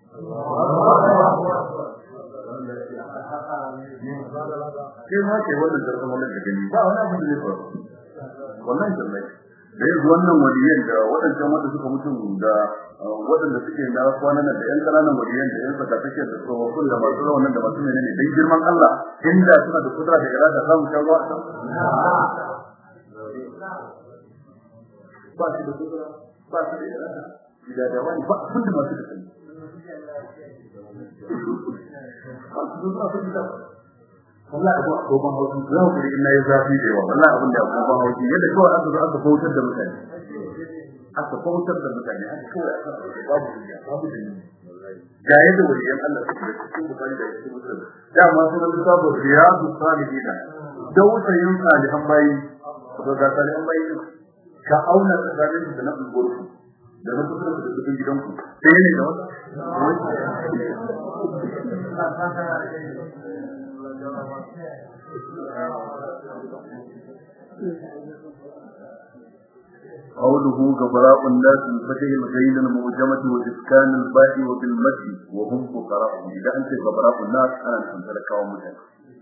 sai ma ke wannan zarfin wannan da gani ba wani abu da zai faru wannan jannai da yanzu wannan waliyan da waɗancan wanda suka mutu da waɗanda suke na kwanan da ƴan ƙananan waliyan da ƴan saka take da tsofaffin da masu rawanan da masu menene dan girman Allah inda suna da kudura da irada za mu shawo a ba shi da kudura ba shi da irada da da wani ba abin da masu da sani ba su da abin da wallahi abu agoban hauki za ku ri ina ya zafi da yawa wallahi abin da agoban hauki yadda kawai aka zo aka bautar da mutane aka bautar da mutane aka kawai aka babu dunya babu dunya ga yadda waliyan Allah suke da cikin bukari da cikin musulun da ma sunan lissafin riyadu salihina dausayin salihan bayi to ga salihan bayi ka auna tsakanin da na ungurku da na kusa da cikin gidanku sai ne da wata قوله غبراء الناس بفتح الغين المعجمة وإسكان الباء وبالمد وهم فقراء إذا أنت غبراء الناس أنا أنت لك ومتن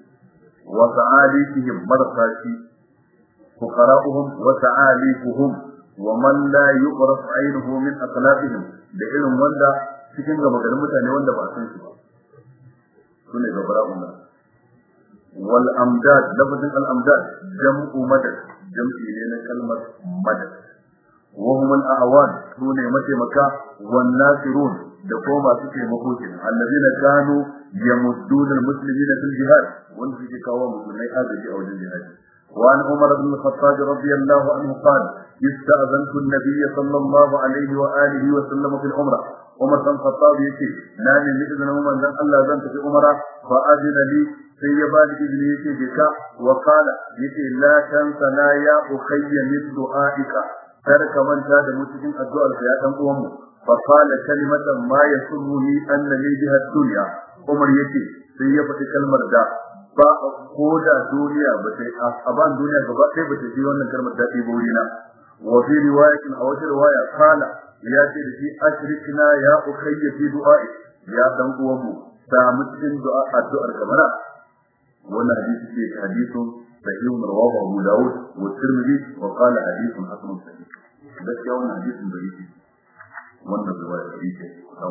وتعاليفهم مرقاتي فقراؤهم وتعاليفهم ومن لا يقرف عينه من أخلاقهم لإلهم وندا cikin gaba garin mutane wanda ba san shi ba sune gabara'un nas wal amdad lafazin al amdad jam'u madad jam'i ne na kalmar madad wa hum al awan sune mataimaka wan nasirun da ko masu taimako kenan allazina kanu yamuddun al muslimina fil jihad wanda suke kawo musulmai agaji a wajen jihadi وعن عمر بن الخطاب رضي الله عنه قال استأذنت النبي صلى الله عليه وآله وسلم في العمرة عمر بن الخطاب يتي نامي بإذن عمر لن الله زنت في عمرة فأذن لي sai ya bani izini yake je ka wa qala yake la tansana ya ukhayya min du'aika kar ka manta da mu cikin addu'ar ka ya dan uwan mu fa qala kalimatan ma yasurruni anna li biha dunya umar yake sai ya faɗi kalmar da ba ko da duniya ba sai a ban duniya gaba ɗaya ba ta ji wannan kalmar daɗi ba wurina wa fi riwayatin a wata riwaya qala ya ce da shi ashrikna ya ukhayya fi du'a'i ya dan uwan mu samu cikin du'a addu'ar kamar wannan hadisi ce hadisun sahih rawahu Abu Dawud wa Tirmidhi wa qala hadithun hasan sahih gaskiya wannan hadisin da yake wannan riwaya da yake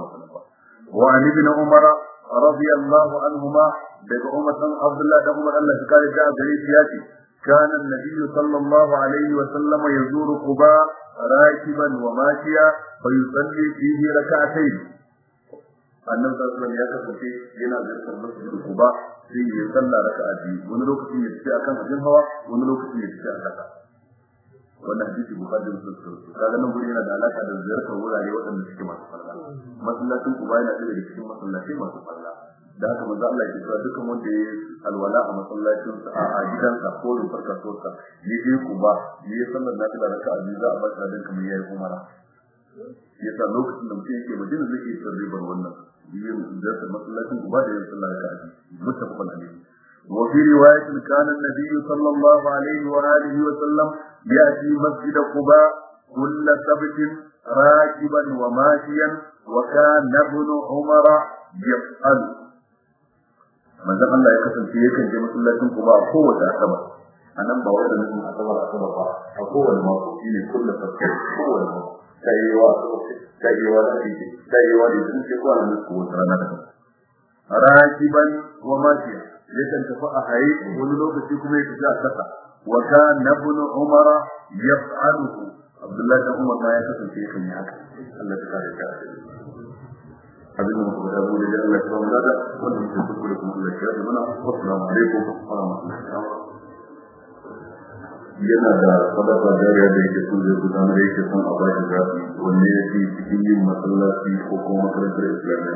wa an ibn Umar radiyallahu anhuma daga Umar dan Abdullah da Umar Allah ya kare da gare shi yace كان النبي صلى الله عليه وسلم يزور قباء راكبا وماشيا فيصلي فيه ركعتين annabi sallallahu alaihi wasallam ya kasance yana ziyartar masjidin Quba sai ya salla raka'a biyu wani lokaci ya tafi akan abin hawa wani lokaci ya tafi a kasa wannan hadisi bukhari da muslim kaga nan gurin yana da alaka da ziyartar wurare waɗanda suke masu farla masallacin Quba yana da cikin masallatai masu farla da haka manzo Allah ya cewa dukkan wanda ya alwala a masallacin sa a gidansa ko da farka sosa ya je Quba ya sallar nafila raka'a biyu za a ba shi dan kamar yayi umara yasa lokacin da mutum yake madina zai iya cin ribar wannan yin zata masallacin uba da yin sallah ka aji muttafaqun alayhi wa fi riwayatin kana an-nabiy sallallahu alaihi wa alihi wa sallam yati masjid quba kull sabt rakiban wa mashiyan wa kana ibn umar yaf'al manzon Allah ya kasance yakan je masallacin quba a kowace asabar anan ba wanda nufin asabar asabar ba a kowane mako shine kullu sabt kowane mako tsayewa tsayewa da ake tsayewa da sun ce kwa nan ko wata rana da rakiban wa mafiya yakan tafi a haye wani lokaci kuma ya tafi a kasa wa kana ibn umar yaf'aluhu abdullahi da umar ma ya kasance yakan yi haka Allah ya kare ka abin da muka da wuri da Allah ya kawo da wannan ke kuskure kuma Allah ya kare mana assalamu alaikum wa rahmatullahi wa barakatuh yana da sadaka jariya da yake son zai gudanar yake son a bashi zafi wanne ya fi cikin yin masallaci ko kuma makarantar islamiyya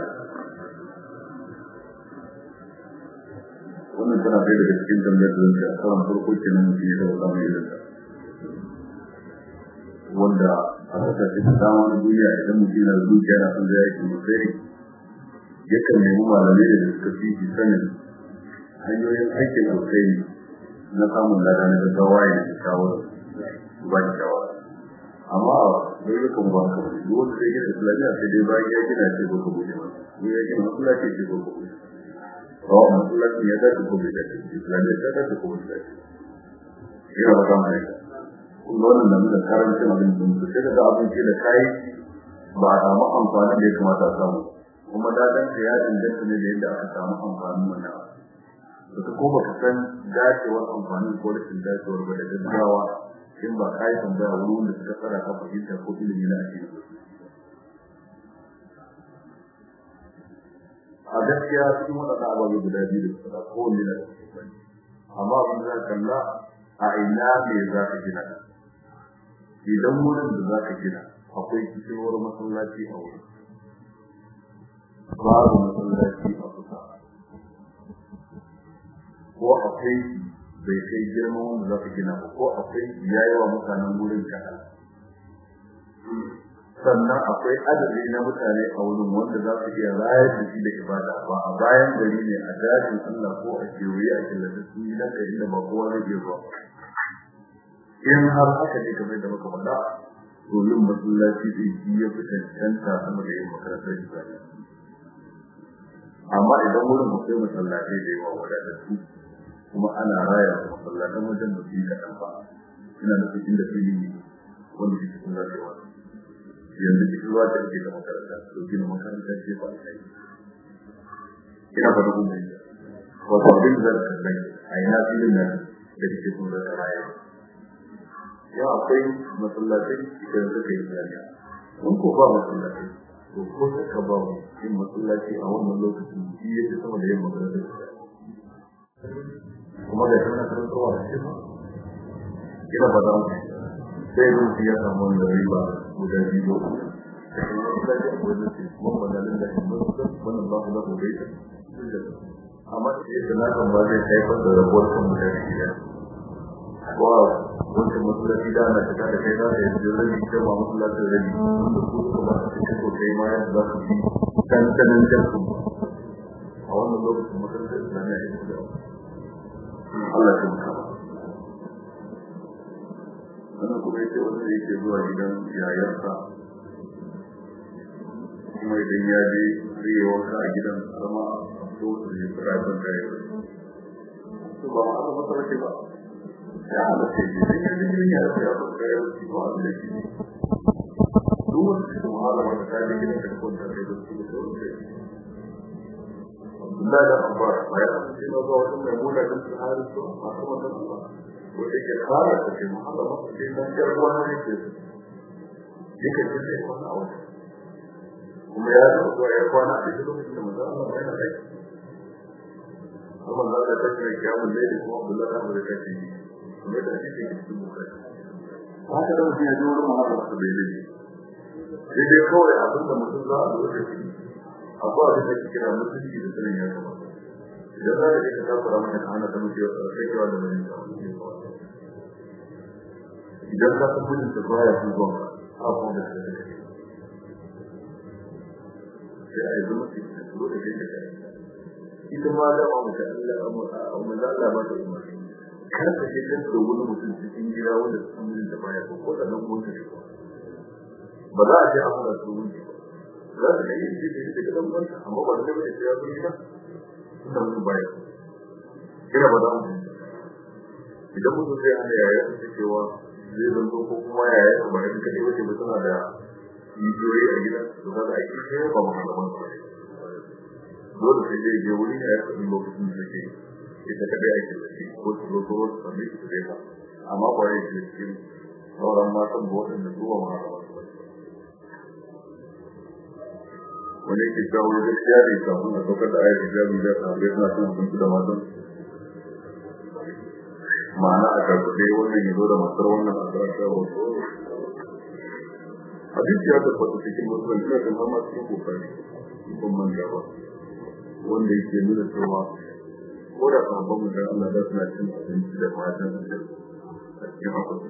wannan tana ɗaya daga cikin tambayar da zai a karan farko kenan mutum ya taɓa samun irin wanda a kasashe da dama na duniya idan mutum yana zuciya na son zai yake musari yakan nemi malamai da suka fi sanin hanyoyin aikin alkhairi na samun lada na gaggawa ya da shawara ba da shawara amma dai yakan ba ka wani duk wanda zai gina islamiyya sai dai bayan ya gina ce ko ka buɗe masa ko ya gina masallaci ce ko ka buɗe kawai masallaci ya dace ko bai dace islamiyya ta dace ko bai dace yana ba ta mai kun ga wannan da karancin abin da mutu sai da abin ce da kai ba a samu amfanin da ya kamata a samu kuma dadan ka ya danganta ne da yadda aka samu amfanin wannan abu da ko baka san dacewar amfani ko rashin dacewar ba da gaggawa in ba ka yi tambaya wurin da suka tsara ka fahimta ko ilimi na ake a gaskiya cikin waɗanda ababe guda biyu da suka ko wani da amma abin da kalla a ina me za ka gina idan wurin da za ka gina akwai kishewar masallaci a wurin babu masallaci a kusa ko akwai bai kai girman wanda za ka gina ba ko akwai yayawa mutanen wurin kaɗan sannan akwai adadi na mutane a wurin wanda za su iya rayar da shi da ibada ba a bayan gari ne a dajin Allah ko a kewaye a killace su yi nan gari da ba kowa zai iya zuwa in har haka ne kamar da muka faɗa to yin masallaci zai shi ya fi cancanta sama da yin makarantar islamiyya amma idan wurin akwai masallatai da yawa wadatattu kuma ana raya masallatan wajen da su yi kaɗan ba ina nufin inda fili ne wanda ke cikin zafi yanzu cikin ruwa da ke da makaranta to gina makaranta ce ba a yi ina ba da kuma wato abin da ka zai a ina filin nan da ke cikin zafi raya yau akwai masallatai idan suka yi zaniya in ko ba masallatai to ko suka ba mu yin masallaci a wannan lokacin shi ya fi sama da yin makaranta kuma da shi na karantarwa da shi ina ba za mu sai rufi ya samu wanda riba guda biyu amma sai da na kan ba zai haifar da rabuwar kan mutane gida ko wancan masallaci da ana shiga da kai za ka yi rabi kai ma masallacin rabi wanda su suka ba su cikin ko kai ma yadda za su yi dandanin jarkun a wannan lokacin makarantar islamiyya ya fi da Allah ya muka wannan kuma yake wanda yake zuwa gidan yayarsa kuma idan ya je zai yi wanka a gidan sama a fito da ya fara ban da yau su ba ma masa wace ba ya halatta ne sai ya ji gidan yayarsa ya ban da yau ba a da shi duk wanda su mahala wanda ta je gidan da kwanta da yau su da sauran da Abdullahi da Abbas bayan an ce na zuwa wajen mai muna da su hari su a sama da Allah wanda ke kara da ke mahala masa ke nan yar wani ne ke yake ce sai kwana a wajen kuma ya zo zuwa ya kwana a cikin lokacin da manzo Allah bai na rai kuma za ka tafi da kiyamun ne da kuma Abdullahi da Abbas ta ce kuma da ake cikin bukari haka da mutum ya zo wurin mahala masa bai ne sai dai kawai abin da mutum za a zo da shi akwai abin da ke kira mutunci da sanin ya kamata idan za ka je ka takura mata ka hana ta mutu ya tsara sai kewa da mai idan ka san mutum ta baya sun zuwa a kuma da ta kai sai a yi zama su yi zo da kai da kai ita ma da ma mutu Allah a maza Allah ba ta umarni kar ka je kan da wani mutum cikin gida wanda su san mutum da baya ko ko da nan mun ka shi ba za a je a fara su wuni ba za ta yi shi da ita gidan banta amma ba da mai ya zo gida da mun baya kira ba za mu idan mutum zai hana yaya ta cewa zai zanto ko kuma yaya ta ba in kaɗai wace ba tana da rijiyoyi a gida to za ta aiki sai ba mu malaman ba dole sai zai je wuri ya kaɗi lokacin da take ita kaɗai ake da shi ko su zo ko wasu sami su zai ba amma ba ya ce cikin sauran matan ba waɗanda su ba malaman ba wani ke kawo gaskiya ne kafin a saukar da ayat hijabi da sahabbai suna cin abinci da matan ma'ana a karfafe wannan ya zo da matar wannan a karanta wasu hadisi ya tabbata cikin musulun ina kan zama cikin kokari ban manja ba wanda yake nuna cewa ko da sahabban mu dan Allah da suna cin abinci da matan su a cikin akwai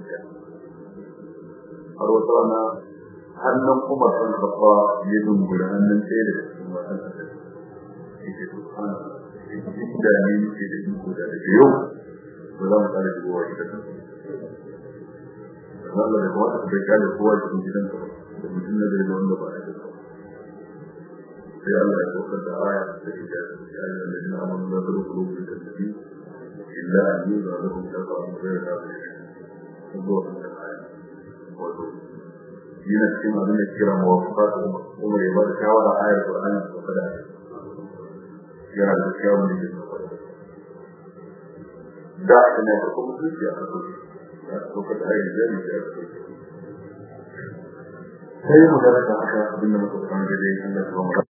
har wata rana hannun kuma sun kafa ya dungura hannun ɗaya da cikin matan da yake subhana da ne yake da iko da daga yau ba za mu tsara shigowa gidan nan Allah da kuma bai kare kowa cikin gidan ka da mutum na da wanda ba ya da sai Allah ya saukar da aya da ke da ya yi da jina amma da zuru kulubu da tafi illa an yi da zuru da ba mu da da shi zuwa kan aya wato yana cikin abin da kira mawafaka kuma ya ba da shawara ayar Qur'ani ko kada yana da kyawun da ke da ina da kuma zuciya a kai da ko kada ayar jari da kai sai mu da haka abin da muka fara da dai Allah ya